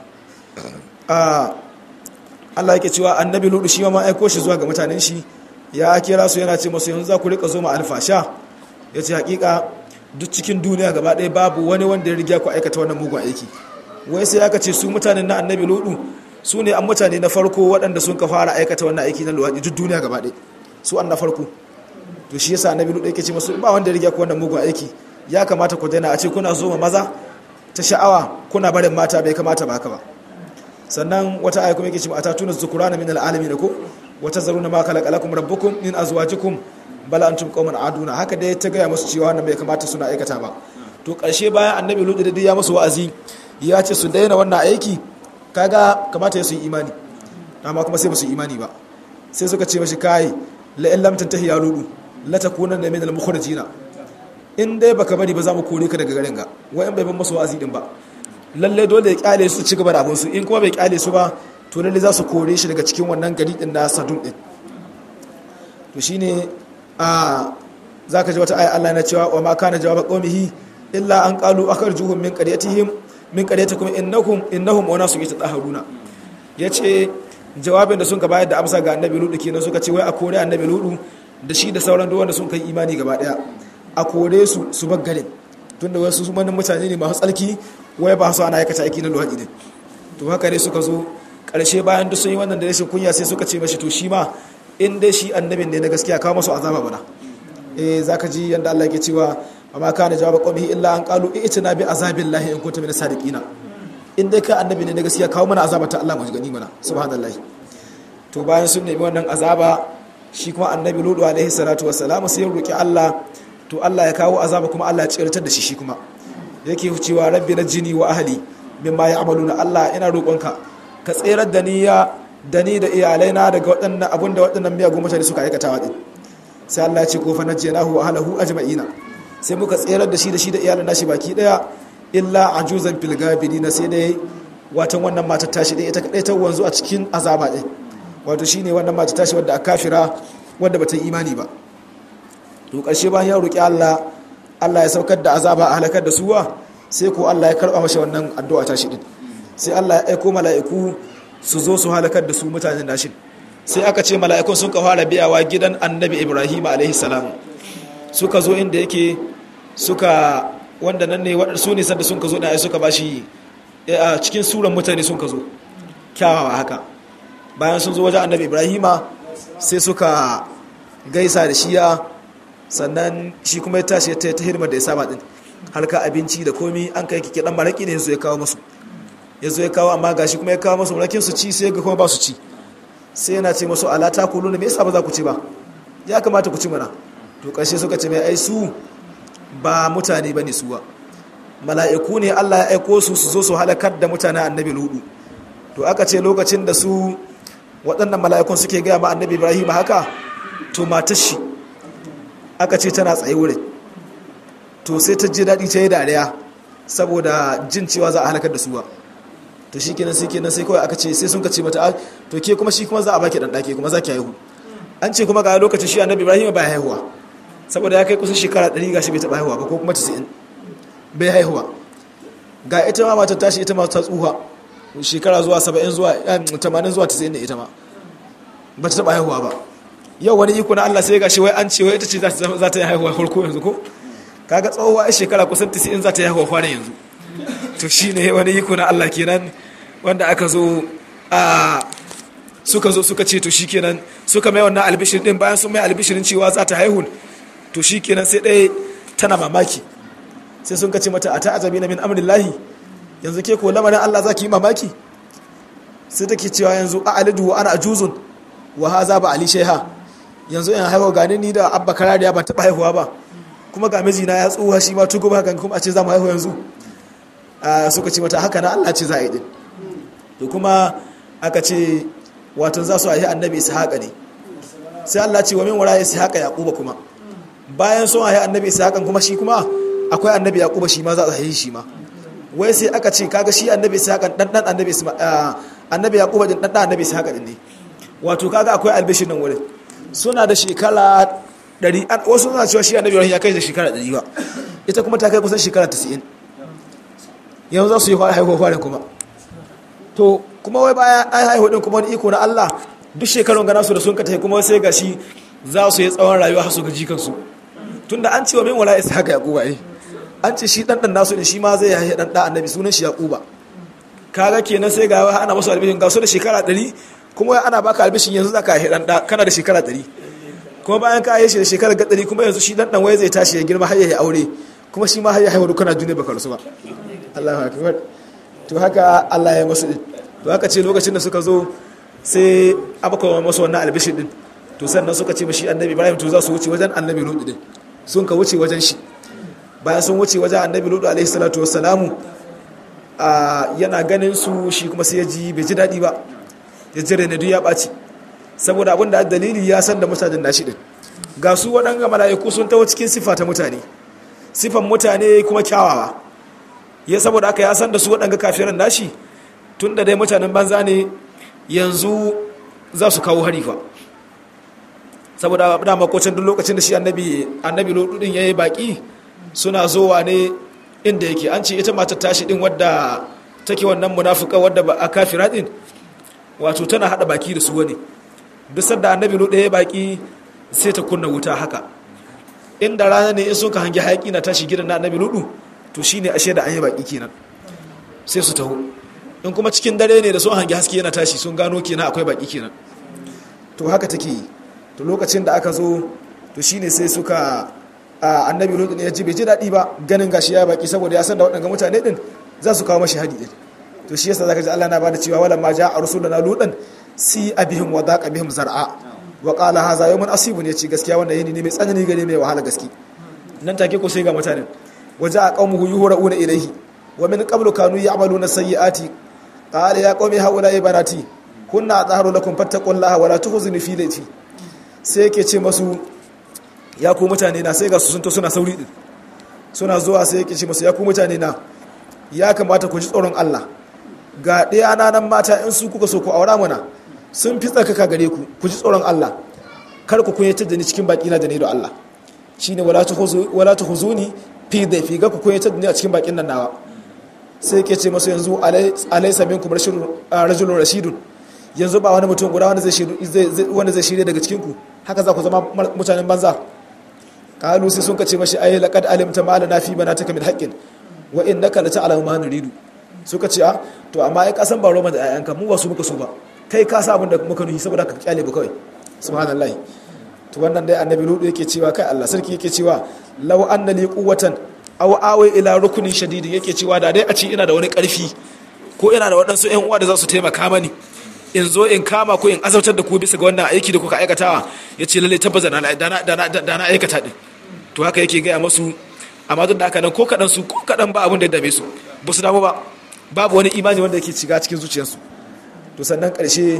a Allah yake cewa annabi ludu shi ma aiko shi zuwa ga mutanen shi ya kira su yana ce masu yanzu za ku rika zo ma alfasha ya ce hakika duk cikin duniya gaba ɗaya babu wani wanda ya riga ku aikata wannan mugun aiki wai sai aka ce su mutanen na annabi ludu su ne an mutane na farko waɗanda sun ka fara aikata wannan aiki na luwaɗi duk duniya gaba ɗaya su an na farko to shi yasa annabi ludu yake ce masu ba wanda ya riga ku wannan mugun aiki ya kamata ku daina a ce kuna zo ma maza ta sha'awa kuna barin mata bai kamata ba ka ba sannan wata aya kuma yake cewa atatuna zukurana min alalamin ko wata zaruna ma khalaqalakum rabbukum min azwajikum bal antum qauman aduna haka dai ta gaya musu cewa wannan bai kamata suna aikata ba to karshe bayan annabi lutu da ya musu wa'azi ya ce su daina wannan aiki kaga kamata ya su yi imani amma kuma sai ba su yi imani ba sai suka ce mashi kai la in lam tantahi ya lutu la takunanna min al mukhrajina in dai baka bari ba za mu kore ka daga garin ga wai in bai ban musu wa'azi din ba lalle dole ya kyale su ci gaba da abinsu in kuma bai kyale su ba to lalle za su kore shi daga cikin wannan gari din na sadun din to shine a zaka ji wata aya Allah na cewa wa ma kana jawaba qaumihi illa an qalu akharjuhum min qaryatihim min qaryatikum innakum innahum unasun yatahharuna yace jawabin da sun ka bayar da amsa ga annabi ludu kenan suka ce wai a kore annabi ludu da shi da sauran duk wanda sun kai imani gaba daya a kore su su bar garin tunda wasu manin mutane ne masu tsarki wai ba su ana aikata aiki na luwaɗi ne to haka ne suka zo ƙarshe bayan duk sun yi wannan da rashin kunya sai suka ce mashi to shi ma in dai shi annabin ne na gaskiya kawo masu azaba bana eh zaka ji yanda Allah yake cewa amma kana jawaba qawmihi illa an qalu i'tina bi azabillahi in kuntum min sadiqina in dai ka annabi ne na gaskiya kawo mana azaba ta Allah mu gani mana subhanallahi to bayan sun nemi wannan azaba shi kuma annabi ludu alaihi salatu wassalam sai ya roki Allah to Allah ya kawo azaba kuma Allah ya tsirtar da shi shi kuma yake cewa rabbi na jini wa ahli mimma ya'maluna Allah ina roƙonka ka tserar da ni ya da ni da iyalaina daga waɗannan abun da waɗannan miyagun mutane suka aikata wa din sai Allah ya ce ko fa najjaynahu wa ahlihi ajma'ina sai muka tserar da shi da shi da iyalan nashi baki daya illa ajuzan fil gabirina sai dai watan wannan matar tashi dai ita kadai ta wanzu a cikin azaba din wato shine wannan matar tashi wadda a kafira wadda bata yi imani ba to ƙarshe bayan ya roki Allah Allah ya saukar da azaba a halakar da suwa sai ko Allah ya karba masa wannan addu'a ta shi din sai Allah ya aiko mala'iku su zo su halakar da su mutanen nashin sai aka ce mala'ikun sun ka fara biyawa gidan annabi Ibrahim alaihi salam suka zo inda yake suka wanda nan ne su ne sanda sun ka zo da ai suka bashi a cikin suran mutane sun ka zo kyawawa haka bayan sun zo wajen annabi Ibrahim sai suka gaisa da shiya sannan shi kuma ya tashi ta ta hirmar da ya saba din harka abinci da komi an kai kike dan maraki ne yanzu ya kawo musu yanzu ya kawo amma gashi kuma ya kawo musu marakin su ci sai ga kuma ba su ci sai yana ce musu ala ta kulu ne me yasa ba za ku ci ba ya kamata ku ci mana to karshe suka ce mai ai su ba mutane bane su ba mala'iku ne Allah ya aiko su su zo su halakar da mutanen annabi ludu to aka ce lokacin da su waɗannan mala'ikun suke gaya ma annabi ibrahim haka to matar shi aka ce tana tsaye wurin to sai ta ji daɗi ta yi dariya saboda jin cewa za a halakar da suwa to shi kenan sai kenan sai kawai aka ce sai sun ka ce mata to ke kuma shi kuma za a baki ɗan ɗake kuma za ki haihu an ce kuma ga lokacin shi annabi ibrahim bai haihuwa saboda ya kai kusan shekara ɗari gashi bai taɓa haihuwa ba ko kuma tisa'in bai haihuwa ga ita ma matar tashi ita ma ta tsuha shekara zuwa saba'in zuwa tamanin zuwa tisa'in ne ita ma ba ta taɓa haihuwa ba yau wani iko na Allah sai ga shi wai an ce wai ita ce za ta yi haihuwa farko yanzu ko kaga tsohuwa a shekara kusan 90 za ta yi haihuwa kwanan yanzu to shi ne wani iko na Allah kenan wanda aka zo a suka zo suka ce to shi kenan suka mai wannan albishirin din bayan sun mai albishirin cewa za ta haihu to shi kenan sai ɗaya tana mamaki sai sun kace mata a ta azabi na min amrillahi yanzu ke ko lamarin Allah za ki yi mamaki sai take cewa yanzu a alidu wa ana ajuzun wa haza ba ali sheha yanzu in haihuwa gani ni da abba karariya ban taɓa haihuwa ba kuma ga mijina ya tsuwa shi ma tugu ba kan kuma a ce za mu haihu yanzu suka ce mata haka na Allah ce za a yi din to kuma aka ce wato za su haihi annabi ishaqa ne sai Allah ce wa min wara ishaqa yaquba kuma bayan sun haihi annabi ishaqan kuma shi kuma akwai annabi yaquba shi ma za a haihi shi ma wai sai aka ce kaga shi annabi ishaqan dan dan annabi annabi yaquba din dan dan annabi ishaqa din ne wato kaga akwai albishin nan wurin suna da shekara 100 wasu suna cewa shi annabi ya kai da shekara 100 ba ita kuma ta kai kusan shekara 90 yanzu za su yi haihuwa farin kuma to kuma wai bayan an haihu din kuma wani iko na Allah duk shekarun gana su da sun ka tafi kuma sai gashi za su yi tsawon rayuwa har su ga jikansu tunda an ce wa min wala isa haka yaquba eh an ce shi dan dan nasu ne shi ma zai haihu dan da annabi sunan shi yaquba kaga kenan sai ga ana masu albishin ga su da shekara 100 kuma ana baka albishin yanzu zaka haihu dan da kana da shekara 100 kuma bayan ka haihu shi da shekara 100 kuma yanzu shi dan dan wai zai tashi ya girma har ya aure kuma shi ma har ya haihu kana duniya baka rasu ba Allahu akbar to haka Allah ya masu to haka ce lokacin da suka zo sai abaka masu wannan albishin din to sannan suka ce mashi annabi Ibrahim to za su wuce wajen annabi Lut din sun ka wuce wajen shi bayan sun wuce wajen annabi Lut alaihi salatu wassalamu yana ganin su shi kuma sai ya ji bai ji daɗi ba ya jire ne duk ya ɓaci saboda abin da dalili ya san da mutanen nashi din ga su waɗanga mala'iku sun taho cikin sifa ta mutane sifan mutane kuma kyawawa ya saboda aka ya san da su waɗanga kafiran nashi tun da dai mutanen banza ne yanzu za su kawo hari fa saboda da makocin duk lokacin da shi annabi annabi lodudin ya yi baƙi suna zowa ne inda yake an ce ita matar tashi din wadda take wannan munafuka wadda ba a kafira din wato tana hada baki da su wani duk sanda annabi lodu ya baki sai ta kunna wuta haka inda rana ne in sun ka hangi hayaki na tashi gidan na annabi lodu to shine ashe da an yi baki kenan sai su taho in kuma cikin dare ne da sun hangi haske yana tashi sun gano kenan akwai baki kenan to haka take yi to lokacin da aka zo to shine sai suka annabi lodu ne ya ji bai ji daɗi ba ganin gashi ya baki saboda ya san da waɗanda mutane din za su kawo mashi hadi din to shi yasa zaka ji Allah na bada cewa wala ma ja'a rusuluna ludan si abihim wa daqa bihim zar'a wa qala hadha yawmun asibun yace gaskiya wannan yini ne mai tsanani gare mai wahala gaski nan take ko sai ga mutanen waja qaumuhu yuhra'una ilayhi wa min qablu kanu ya'maluna sayyi'ati qala ya qaumi haula ibanati kunna azharu lakum fattaqullaha wa la tukhzini fi layti sai yake ce masu ya ku mutane na sai ga su sun to suna sauri din suna zuwa sai yake ce masu ya ku mutane na ya kamata ku ji tsoron Allah ga ɗaya nan mata in su kuka so ku aura mana sun fi tsakaka gare ku ku ji tsoron Allah kar ku kunyatar da ni cikin baki na da ne da Allah shine wala ta huzuni fi da fi ga ku kunyatar da ni a cikin bakin nan nawa sai ke ce masu yanzu alaysa minkum rajulun rashidun yanzu ba wani mutum guda wanda zai shirya daga cikin ku haka za ku zama mutanen banza kalu sai sun kace mashi ayi laqad alimta ma lana fi banatika min haqqin wa innaka la ta'lamu ma nuridu suka ce a to amma ai kasan ba roma da ayanka mu ba su muka so ba kai ka sa abin da muka nuhi saboda ka kyale ba kawai subhanallahi to wannan dai annabi ludu yake cewa kai Allah sarki yake cewa law anna li quwwatan aw awi ila rukunin shadidin yake cewa da dai a ce ina da wani karfi ko ina da waɗansu ƴan uwa da za su taimaka mani in zo in kama ko in azautar da ku bisa ga wannan aiki da kuka aikatawa ya ce lalle tabbata da na aikata din to haka yake gaya masu amma duk da haka nan ko kaɗan su ko kaɗan ba abin da ya dame su ba su damu ba babu wani imani wanda yake shiga cikin zuciyarsu to sannan ƙarshe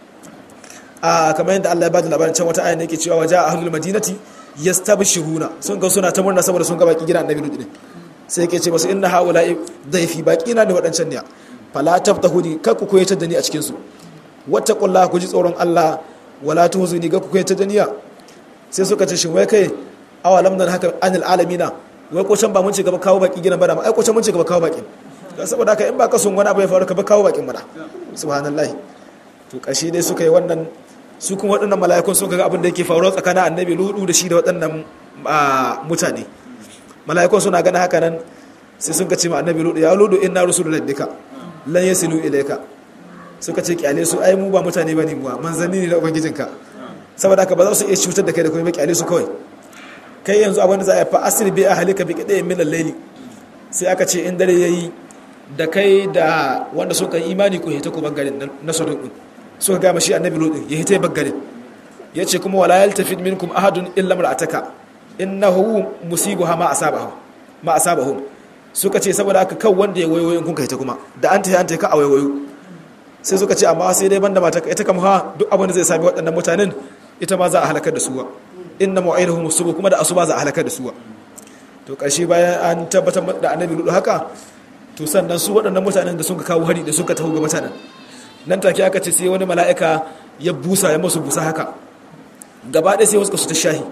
a kamar yadda Allah ya bada labarin can wata ayan yake cewa waje a ahlul madinati yastabshiruna sun ga suna ta murna saboda sun ga baki gidan annabi Lut sai yake ce masu inna haula daifi baki na ne wadancan ne fala taftahuni kar ku koyatar da ni a cikin su wattaqullaha ku ji tsoron Allah wala tuhzuni ga ku koyatar da niya sai suka ce shin wai kai awalam nan haka anil alamina wai ko can ba mun ce gaba kawo baki gidan bada ma ai ko can mun ce gaba kawo baki dan saboda haka in ba ka son wani abu ya faru ka ba kawo bakin bada subhanallahi to kashi dai suka yi wannan su kuma waɗannan mala'ikun sun ga abin da yake faruwa tsakanin annabi ludu da shi da waɗannan mutane mala'ikun suna gana haka nan sai sun ce ma annabi ludu ya ludu inna rusulul rabbika lan yasilu ilayka suka ce kyale su ai mu ba mutane bane mu manzanni ne na ubangijinka saboda haka ba za su iya cutar da kai da kuma ba kyale su kawai kai yanzu abin da za a yi fa asir bi ahlika bi qadayin min al-layli sai aka ce in dare yayi da kai da wanda suka yi imani ko hita ku bangaren na sodom din suka gama shi annabi lodin ya hita bangaren ya ce kuma wala yaltafid minkum ahadun illa mar'ataka innahu musibuha ma asabahu ma asabahum suka ce saboda haka kan wanda ya wayoyo in kun kai ta kuma da an ta an ta ka a wayoyo sai suka ce amma sai dai banda mata ita kam ha duk abin da zai sami waɗannan mutanen ita ma za a halakar da suwa inna mu'aiduhum subu kuma da asuba za a halakar da suwa to ƙarshe bayan an tabbatar da annabi ludu haka to sannan su waɗannan mutanen da suka kawo hari da suka taho ga mutanen nan take aka ce sai wani mala'ika ya busa ya masu busa haka gaba ɗaya sai wasu su ta shahi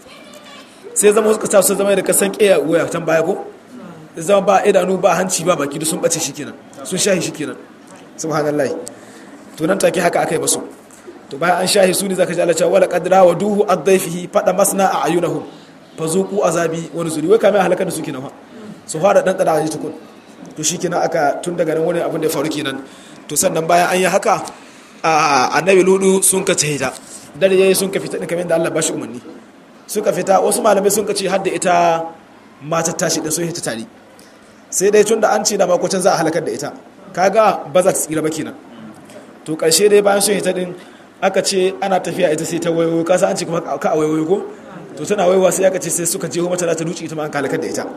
sai zama wasu ta su zama da kasan ƙeya waya can baya ko zama ba idanu ba hanci ba baki da sun ɓace shi kenan sun shahi shi kenan subhanallah to nan take haka aka yi basu to bayan an shahi su ne zaka ji Allah cewa wala qadra wa duhu ad-dayfihi fada masna a ayunahum fazuqu azabi wa nuzuri wai kamar halakar da su kenan fa su fara dan tsada ji tukun to shikenan aka tun daga nan wani abin da ya faru kenan to sannan bayan an yi haka annabi ludu sun ka hita dare yayi sun ka fita din kamar da Allah ba shi umarni suka fita wasu malamai sun ka ce har da ita matar tashi din sun hita tare sai dai tun da an ce da makocin za a halakar da ita kaga ba za ta tsira ba kenan to karshe dai bayan sun hita din aka ce ana tafiya ita sai ta wayo kasa an ce kuma ka a wayo ko to tana wayowa sai aka ce sai suka jeho mata ta duci ita ma an halakar da ita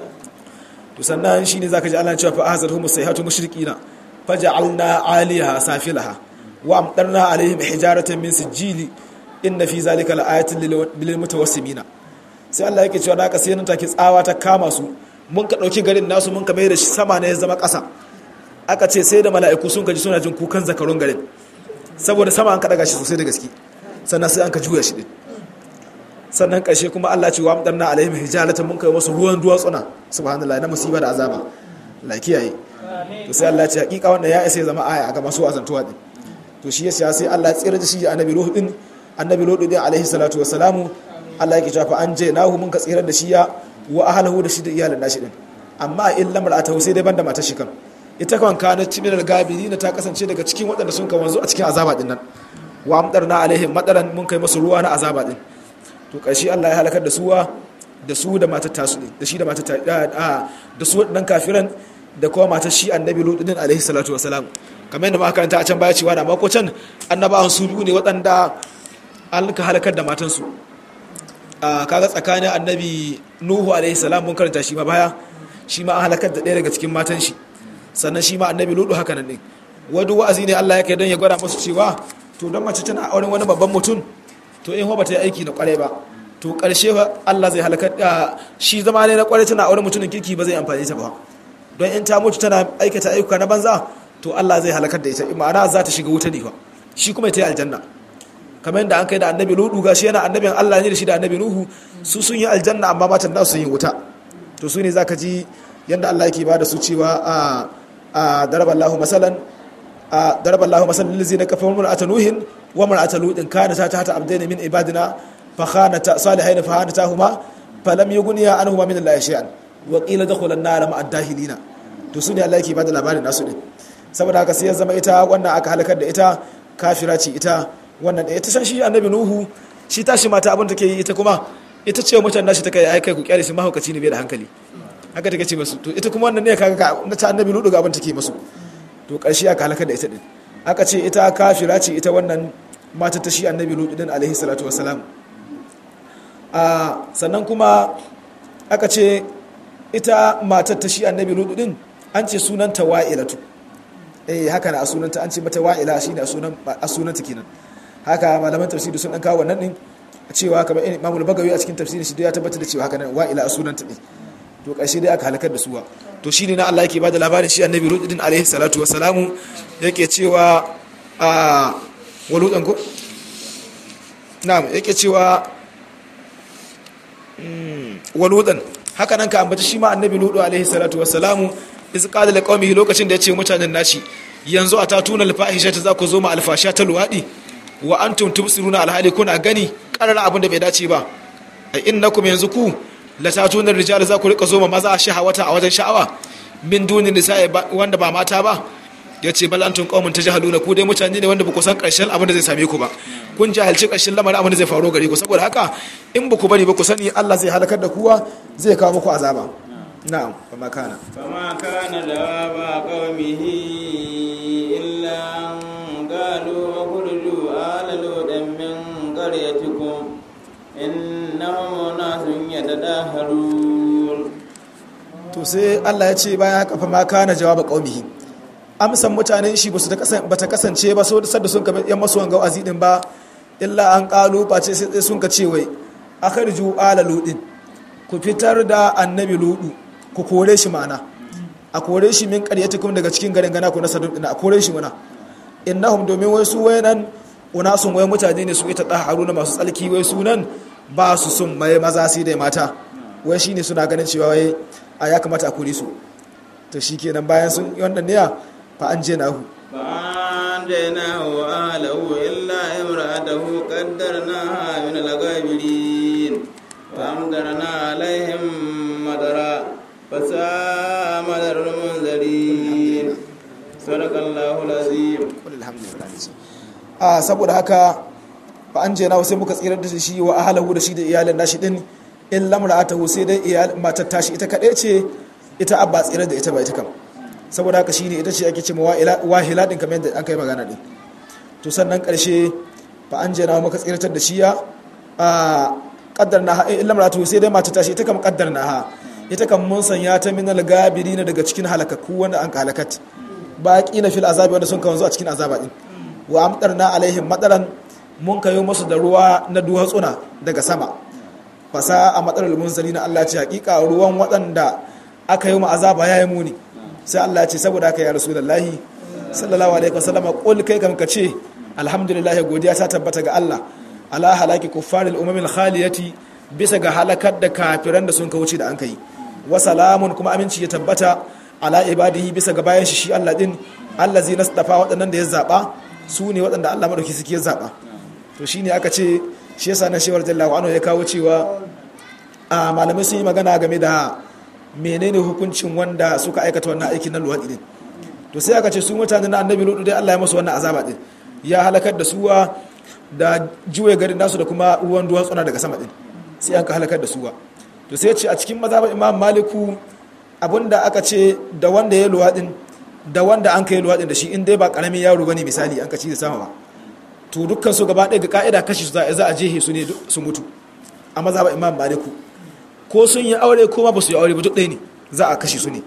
to sannan shine zaka ji Allah cewa fa ahzarhum sayhatu mushrikina faj'alna 'aliyaha safilaha wa amtarna 'alayhim hijaratan min sijili inna fi zalika la'ayatin lil mutawassimina sai Allah yake cewa da aka sai nan take tsawa ta kama su mun ka dauki garin nasu mun ka mai da shi sama ne ya zama ƙasa aka ce sai da mala'iku sun kaji suna jin kukan zakarun garin saboda sama an ka daga shi sosai da gaske sannan sai an ka juya shi din sannan ƙarshe kuma Allah ce wa amdanna alaihim hijalatan mun kai musu ruwan duwatsuna subhanallahi na musiba da azaba la kiyaye to sai Allah ce hakika wannan ya isa zama aya ga masu azantuwa din to shi yasa sai Allah tsira da shi annabi ruhu din annabi lutu din alaihi salatu wassalamu Allah yake cewa an je nahu mun ka tsira da shi ya wa ahlahu da shi da iyalan nashi din amma in lamar atahu sai dai banda matar shi kan ita kan kana cimin al-gabiri ta kasance daga cikin waɗanda sun ka wanzu a cikin azaba din nan wa amdarna alaihim madaran mun kai musu ruwa na azaba din to ƙarshe Allah ya halakar da suwa da su da matar tasu ne da shi da matar da su waɗannan kafiran da kuma matar shi annabi lutu din alaihi salatu wasalam kamar yadda muka karanta a can baya cewa da mako can annabawan su biyu ne waɗanda an ka halakar da matansu a kaga tsakanin annabi nuhu alaihi salam mun karanta shi ma baya shi ma an halakar da ɗaya daga cikin matan shi sannan shi ma annabi lutu haka nan ne wadu wa'azi ne Allah ya kai don ya gwada musu cewa to don mace tana auren wani babban mutum to in ba ta yi aiki na kwarai ba to karshe Allah zai halakar da shi zama ne na kwarai tana auren mutumin kirki ba zai amfani ta ba don in ta mutu tana aikata ayyuka na banza to Allah zai halakar da ita ma'ana za ta shiga wuta ne fa shi kuma ta yi aljanna kamar yadda an kai da annabi ludu gashi yana annabin Allah ne da shi da annabi nuhu su sun yi aljanna amma matan nasu sun yi wuta to su ne zaka ji yadda Allah yake ba da su cewa a a daraballahu masalan a daraballahu masalan lillazina kafaru mar'ata nuhin wa mar'ata lutin kana ta ta abdaina min ibadina fa khanata salihaina fa khanatahuma falam yughniya anhuma min allahi shay'an wa qila dakhula an-nar ma'a ad-dahilina to su ne Allah yake ba da labarin nasu din saboda haka sai ya zama ita wannan aka halakar da ita kafira ce ita wannan da ita san shi annabi nuhu shi tashi mata abin take yi ita kuma ita ce mutan nashi take ai kai ku kyale shi mahaukaci ne bai da hankali haka take ce masu to ita kuma wannan ne kaga na ta annabi nuhu ga abin take masu to karshe aka halakar da ita din aka ce ita kafira ce ita wannan mata ta shi annabi nuhu din alaihi salatu wassalam a sannan kuma aka ce ita matar ta shi annabi nuhu din an ce sunanta wa'ilatu eh haka na a sunanta an ce mata wa'ila shine a sunan a sunanta kenan haka malaman tafsiri sun dan kawo wannan din cewa kamar Imam al-Bagawi a cikin tafsirin shi ya tabbatar da cewa haka nan wa'ila a sunanta din to ƙarshe dai aka halakar da suwa to shine na Allah yake bada labarin shi annabi Lut din alaihi salatu wassalamu yake cewa a waludan ko na'am yake cewa waludan haka nan ka ambaci shi ma annabi Lut alaihi salatu wassalamu iz qala liqaumihi lokacin da ya ce mutanen nashi yanzu a tatuna alfahisha ta za ku zo ma alfasha ta luwadi wa antum tubsiruna alhali kuna gani karara abin da bai dace ba a innakum yanzu ku la tatuna rijal za ku rika zo ma maza shahawata a wajen sha'awa min dunin nisa'i wanda ba mata ba ya ce bal antum qaumun tajhaluna ku dai mutane ne wanda ba ku san karshen abin da zai same ku ba kun jahilci karshen lamarin abin da zai faru gare ku saboda haka in ba ku bari ba ku sani Allah zai halakar da kuwa zai kawo muku azaba na'am fama kana فما كان جواب قومه إلا أن قالوا اخرجوا آل لوط من قريتكم إنهم أناس يتداهرون to sai Allah ya ce bayan haka fama kana jawaba qaumihi amsan mutanen shi ba su ta kasance ba so da sun kabe yan masu wanga wa'azi din ba illa an qalu ba ce sai sun ka ce wai akhriju ala ludin ku fitar da annabi ludu ku kore shi mana a kore shi min kuma daga cikin garin gana ku na sadun a kore shi mana innahum domin wai su wayanan unasun wai mutane ne su ita haruna masu tsalki wai sunan ba su sun mai maza sai da mata wai shine suna ganin cewa wai a ya kamata a kore su to shikenan bayan sun yi wannan niyya fa an je nahu فأنجيناه وأهله إلا امرأته قدرناها من الغابرين فأمطرنا عليهم مطرا فساء مطر المنذرين صدق الله العظيم a saboda haka fa an je nahu sai muka tsirar da shi wa ahlahu da shi da iyalin nashi din in lamra'atahu sai dai iyal matar tashi ita kadai ce ita abba tsirar da ita ba ita kam saboda haka shine ita ce ake cewa wahila din kamar yadda an kai magana din to sannan karshe fa an jana maka tsiratar da shi ya a kaddarna ha illa maratu sai dai mata tashi ita kam kaddarna ha ita kam mun sanya ta min al-gabirina daga cikin halakaku wanda an halakat baqina fil azabi wanda sun kawo a cikin azaba din wa amtarna alaihim madaran mun kayo musu da ruwa na duhatsuna daga sama fasa a matsalar munzalina Allah ce hakika ruwan waɗanda aka yi mu azaba yayi muni sai Allah ce saboda haka ya rasulullahi sallallahu alaihi wasallam qul kai kam kace alhamdulillah godiya ta tabbata ga Allah ala halaki kuffaril umamil khaliyati bisa ga halakar da kafiran da sun kauce da an kai wa salamun kuma aminci ya tabbata ala ibadihi bisa ga bayan shi shi Allah din allazi nasdafa waɗannan da ya zaba su ne waɗanda Allah madauki suke ya zaba to shine aka ce shi yasa na shewar jallahu anhu ya kawo cewa a malamai sun yi magana game da menene hukuncin wanda suka aikata wannan aikin na luwaɗi din to sai aka ce su mutane na annabi lutu dai Allah ya masu wannan azaba din ya halakar da suwa da juwe garin nasu da kuma ruwan duwatsuna daga sama din sai an ka halakar da suwa to sai ce a cikin mazhabar imam maliku abinda aka ce da wanda ya luwaɗin da wanda an kai luwaɗin da shi in dai ba karamin yaro bane misali an ka ci da sama ba to dukkan su gaba ɗaya ga ka'ida kashi su za a jehe su ne su mutu a mazhabar imam maliku ko sun yi aure ko ma ba su yi aure ba duk ɗaya ne za a kashe su ne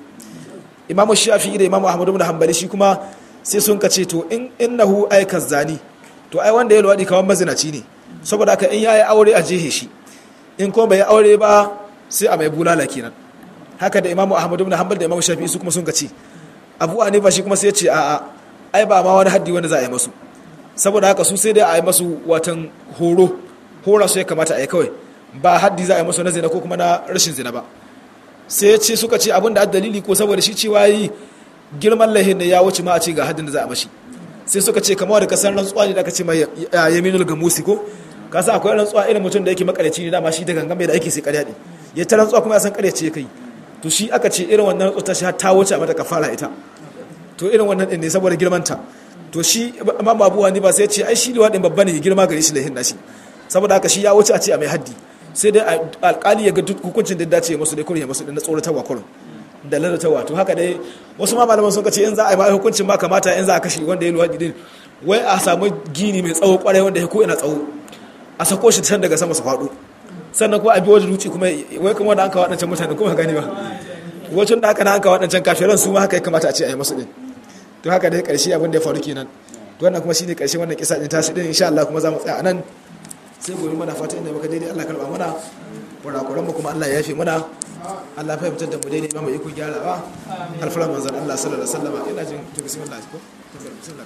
imamu shafi da imamu ahmadu bin hanbali shi kuma sai sun ka ce to in innahu aikas zani to ai wanda ya luwaɗi kamar mazinaci ne saboda haka in ya yi aure a jehe shi in kuma bai yi aure ba sai a mai bulala kenan haka da imamu ahmadu bin hanbali da imamu shafi su kuma sun ka ce abu hanifa shi kuma sai ya ce a'a ai ba ma wani haddi wanda za a yi masu saboda haka su sai dai a yi masu watan horo hora su ya kamata a yi kawai ba haddi za a yi masu na zina ko kuma na rashin zina ba sai ce suka ce abin da dalili ko saboda shi cewa yi girman lahin da ya wuce ma a ce ga haddin da za a mashi sai suka ce kamar da kasar rantsuwa ne da aka ce mai yaminul gamusi ko ka san akwai rantsuwa irin mutum da yake makareci ne dama shi da gangan mai da ake sai karya ne ya ta rantsuwa kuma ya san karya ce ya kai to shi aka ce irin wannan rantsuwa ta shi ta wuce a mata kafara ita to irin wannan din ne saboda girmanta to shi imam abu wani ba sai ce ai shi liwadin babba ne girma gare shi lahin nashi saboda haka shi ya wuce a ce a mai haddi sai dai alkali ya ga duk hukuncin da dace masu dai kurin masu da na tsoratarwa kurin da lalatawa to haka dai wasu ma malaman sun ce in za a yi ma hukuncin ma kamata in za a kashe wanda ya luwaɗi din wai a samu gini mai tsawo kwarai wanda ya ko ina tsawo a sako shi can daga sama su faɗo sannan kuma a bi wajen ruci kuma wai kuma da an kawo waɗancan mutane kuma gani ba wajen da aka na an kawo waɗancan kafiran su ma haka ya kamata a ce a yi masu din to haka dai ƙarshe abin da ya faru kenan to wannan kuma shine ƙarshe wannan kisa din tashi din insha Allah kuma za mu tsaya a nan sai gobe mana fata inda muka daidai Allah karba mana kurakuran mu kuma Allah ya yafe mana Allah fahimtar da mu daidai ba mu iko gyarawa alfara manzon Allah sallallahu alaihi wasallam ina jin to bismillah ko bismillah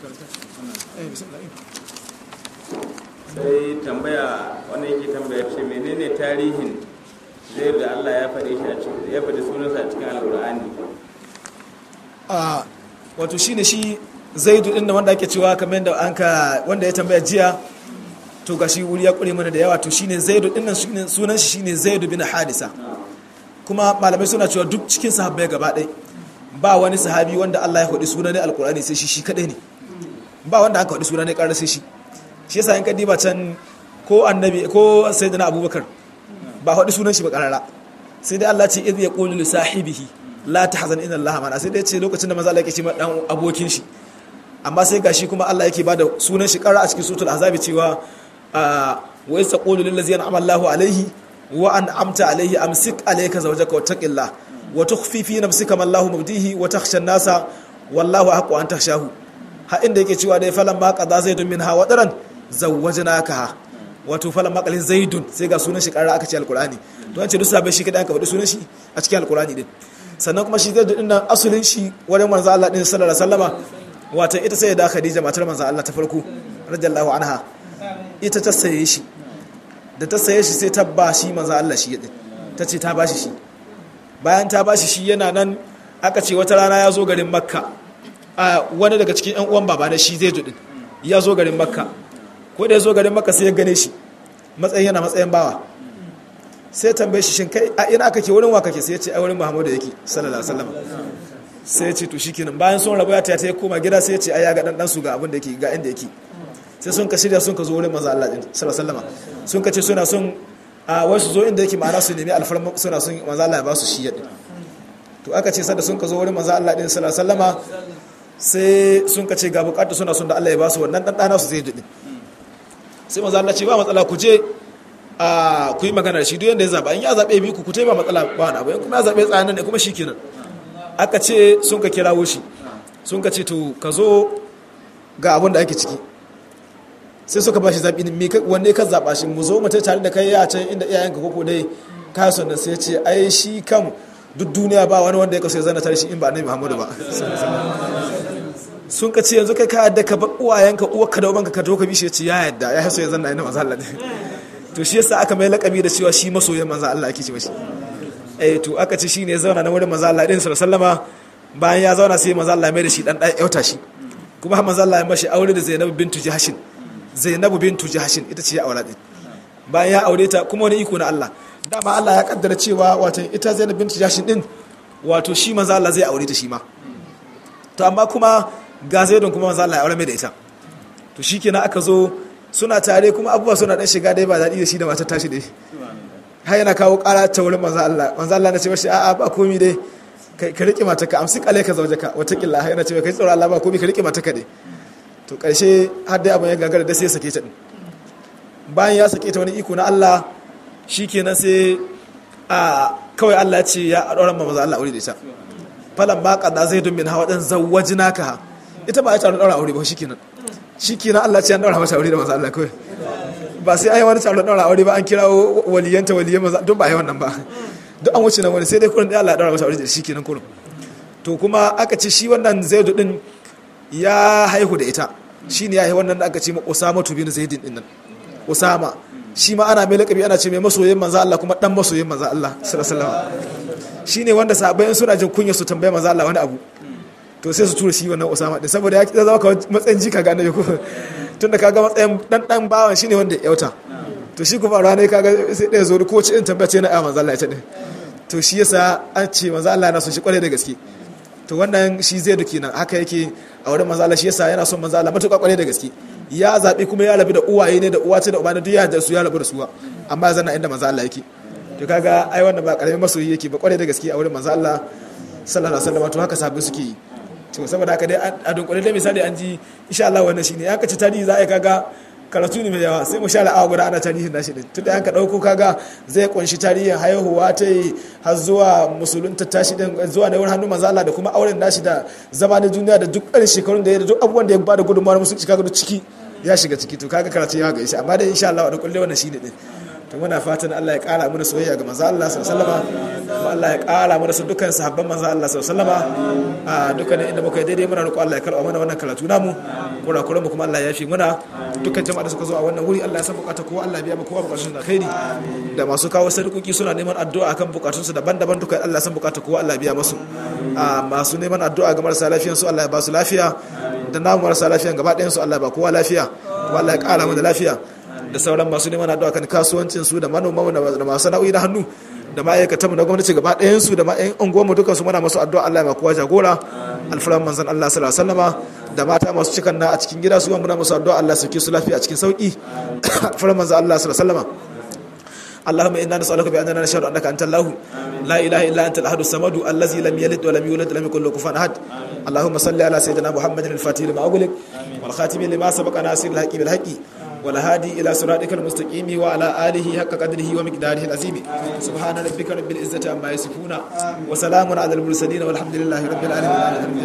eh bismillah sai tambaya wani yake tambaya ce menene tarihin zai da Allah ya faɗe shi a cikin ya faɗi sunansa a cikin alƙur'ani a wato shine shi zaidu din wanda ake cewa kamar da an ka wanda ya tambaya jiya to ga shi wuri ya kure mana da yawa to shine zaidu din nan sunan shi shine zaidu bin hadisa kuma malamai suna cewa duk cikin sahabbai gaba ɗaya ba wani sahabi wanda Allah ya faɗi sunan alkur'ani sai shi shi kadai ne ba wanda aka faɗi sunan ƙarar sai shi shi yasa in ka diba can ko annabi ko sayyidina abubakar ba faɗi sunan shi ba ƙarara sai dai Allah ce idh yaqulu li sahibihi la tahzan inna Allah ma'ana sai dai ce lokacin da maza Allah yake ce ma dan abokin shi amma sai gashi kuma Allah yake bada sunan shi ƙarara a cikin suratul ahzab cewa wa isa qulu lil ladzina an'ama Allahu alayhi wa an'amta alayhi amsik alayka zawjaka wattaqillah wa tukhfi fi nafsika ma Allahu mubdihi wa takhsha an-nasa wallahu haqqu an takhshahu ha inda yake cewa dai falan ma qada zaidun minha wa daran zawwajnaka wato falan ma qalin zaidun sai ga sunan shi karara aka ce alqur'ani to an ce duk sabai shi kada aka faɗi sunan shi a cikin alqur'ani din sannan kuma shi zaidun din nan asulin shi wurin manzo Allah din sallallahu alaihi wasallama wata ita sai da khadija matar manzo Allah ta farko radiyallahu anha ita ta saye shi da ta saye shi sai ta ba shi manzo Allah shi yadin ta ce ta ba shi shi bayan ta ba shi shi yana nan aka ce wata rana ya zo garin makka a wani daga cikin yan uwan baba na shi zai din ya zo garin makka ko da ya zo garin makka sai ya gane shi matsayin yana matsayin bawa sai tambaye shi shin kai a ina kake wurin wa kake sai ya ce a wurin muhammadu yake sallallahu alaihi wasallam sai ya ce to shikenan bayan sun rabu ya ta ya koma gida sai ya ce ai ya ga dan dan su ga abin da yake ga inda yake sai sun ka shirya sun ka zo wurin manzo Allah din sallallahu alaihi wasallam sun ka ce suna son a wasu zo inda yake ma'ana su nemi alfarma suna son manzo Allah ya ba su shi yadda to aka ce sada sun ka zo wurin manzo Allah din sallallahu alaihi wasallama sai sun ka ce ga bukatu suna son da Allah ya ba su wannan dan dana su zai dade sai manzo Allah ce ba matsala ku je a ku yi magana da shi duk yanda ya zaba in ya zabe bi ku ku ba matsala ba wani abu in kuma ya zabe tsayanan ne kuma shikenan aka ce sun ka kirawo shi sun ka ce to ka zo ga abin da ake ciki sai suka ba shi zaɓi ne wanne ka zaɓa shi mu zo mutai tare da kai ya can inda iyayenka koko dai ka son da sai ce ai shi kam duk duniya ba wani wanda ya kaso ya zana tare shi in ba annabi Muhammadu ba sun ka ce yanzu kai ka yadda ka bar uwayenka uwarka da ubanka ka to ka bishe ce ya yadda ya haso ya zanna ina manzo Allah ne to shi yasa aka mai lakabi da cewa shi masoyin manzo Allah ake ce mashi eh to aka ce shine ya zauna na wurin manzo Allah din sallallahu bayan ya zauna sai manzo Allah mai da shi dan dan yauta shi kuma manzo Allah ya mashi aure da Zainab bintu Jahshin Zainab bintu Jahshin ita ce ya aure din bayan ya aure ta kuma wani iko na Allah dama Allah ya kaddara cewa wato ita Zainab bintu Jahshin din wato shi manzo Allah zai aure ta shi ma to amma kuma ga Zaidun kuma manzo Allah ya aure mai da ita to shikenan aka zo suna tare kuma abubuwa suna dan shiga dai ba daɗi da shi da matar tashi dai har yana kawo ƙara ta wurin manzo Allah manzo Allah na ce mashi a'a ba komi dai ka rike mata ka amsi kale ka zauje ka watakila har yana ce kai tsoro Allah ba komi ka rike mata ka dai to karshe har dai abin ya gagara da sai ya sake ta din bayan ya sake ta wani iko na Allah shikenan sai a kawai Allah ya ce ya adoran manzo Allah aure da ita falan ma qada zaidun min hawa dan zawwajnaka ita ba ya ta daura aure ba shikenan shikenan Allah ya ce an daura mata aure da manzo Allah kawai ba sai ai wani taron daura aure ba an kirawo waliyanta waliyan maza don ba ai wannan ba duk an wuce nan wani sai dai kurin da Allah ya daura masa aure da shi kenan kurin to kuma aka ce shi wannan Zaidu din ya haihu da ita shine ya haihu wannan da aka ce ma Usama bin Zaidin din nan Usama shi ma ana mai lakabi ana ce mai masoyin manzo Allah kuma dan masoyin manzo Allah sallallahu alaihi wasallam shine wanda sahabbai suna jin kunya su tambaye manzo Allah wani abu to sai su tura shi wannan Usama din saboda ya zama ka matsayin jika ga annabi ko tunda kaga matsayin dan dan bawan shine wanda ya yauta to shi kuma rana kaga sai ɗaya zo ko ci in tabbace na manzo Allah ya ce to shi yasa an ce manzo Allah yana son shi kware da gaske to wannan shi zai duki nan haka yake a wurin manzo Allah shi yasa yana son manzo Allah matuƙa kware da gaske ya zabi kuma ya rabu da uwaye ne da uwa ce da uba ne duk ya da su ya rabu da su amma zanna inda manzo Allah yake to kaga ai wannan ba karamin masoyi yake ba kware da gaske a wurin manzo Allah sallallahu alaihi wasallam to haka sabbin suke yi to saboda haka dai a dunkule dai misali an ji insha Allah wannan shine ya kace tarihi za a kaga karatu ne mai yawa sai mu share awa guda ana tarihin nashi din tunda yanka dauko kaga zai kunshi tarihin haihuwa ta yi har zuwa musulunta tashi din zuwa da wurin hannun manzo Allah da kuma auren nashi da zama na duniya da duk irin shekarun da ya da duk abubuwan da ya bada gudunmawar musulunci kaga duk ciki ya shiga ciki to kaga karatu ya ga shi amma dai insha Allah da kulle wannan shine din to muna fatan Allah ya kara mana soyayya ga manzo Allah sallallahu alaihi wasallam kuma Allah ya kara mana su dukkan sahabban manzo Allah sallallahu alaihi wasallam a dukkan inda muka yi daidai muna roƙo Allah ya karɓa mana wannan karatu namu kura kura mu kuma Allah ya yafi muna dukkan jama'a da suka zo a wannan wuri Allah ya san bukata kowa Allah ya biya mu kowa bukatun da khairi da masu kawo sadauki suna neman addu'a akan bukatun su daban-daban dukkan Allah ya san bukata kowa Allah ya biya musu a masu neman addu'a ga marasa lafiyan su Allah ya ba su lafiya da namu marasa lafiyan gaba ɗayan su Allah ya ba kowa lafiya kuma Allah ya ƙara mana lafiya da sauran masu neman addu'a kan kasuwancin su da manoma da masu sana'o'i na hannu da ma'aikatan mu na gwamnati gaba ɗayan su da ma'aikatan unguwar mu duka su muna masu addu'a Allah ya kowa jagora alfuran manzon Allah sallallahu alaihi wasallama da mata masu cikan na a cikin gida su muna masu addu'a Allah sauke su lafiya a cikin sauki alfuran manzon Allah sallallahu alaihi wasallama اللهم انا نسالك باننا نشهد انك انت الله لا اله الا انت الاحد الصمد الذي لم يلد ولم يولد ولم يكن له كفوا احد اللهم صل على سيدنا محمد الفاتح لما اغلق والخاتم لما سبق ناصر الحق بالحق والهادي إلى صراطك المستقيم وعلى آله حق قدره ومقداره العظيم سبحان ربك رب العزة عما يصفون وسلام على المرسلين والحمد لله رب العالمين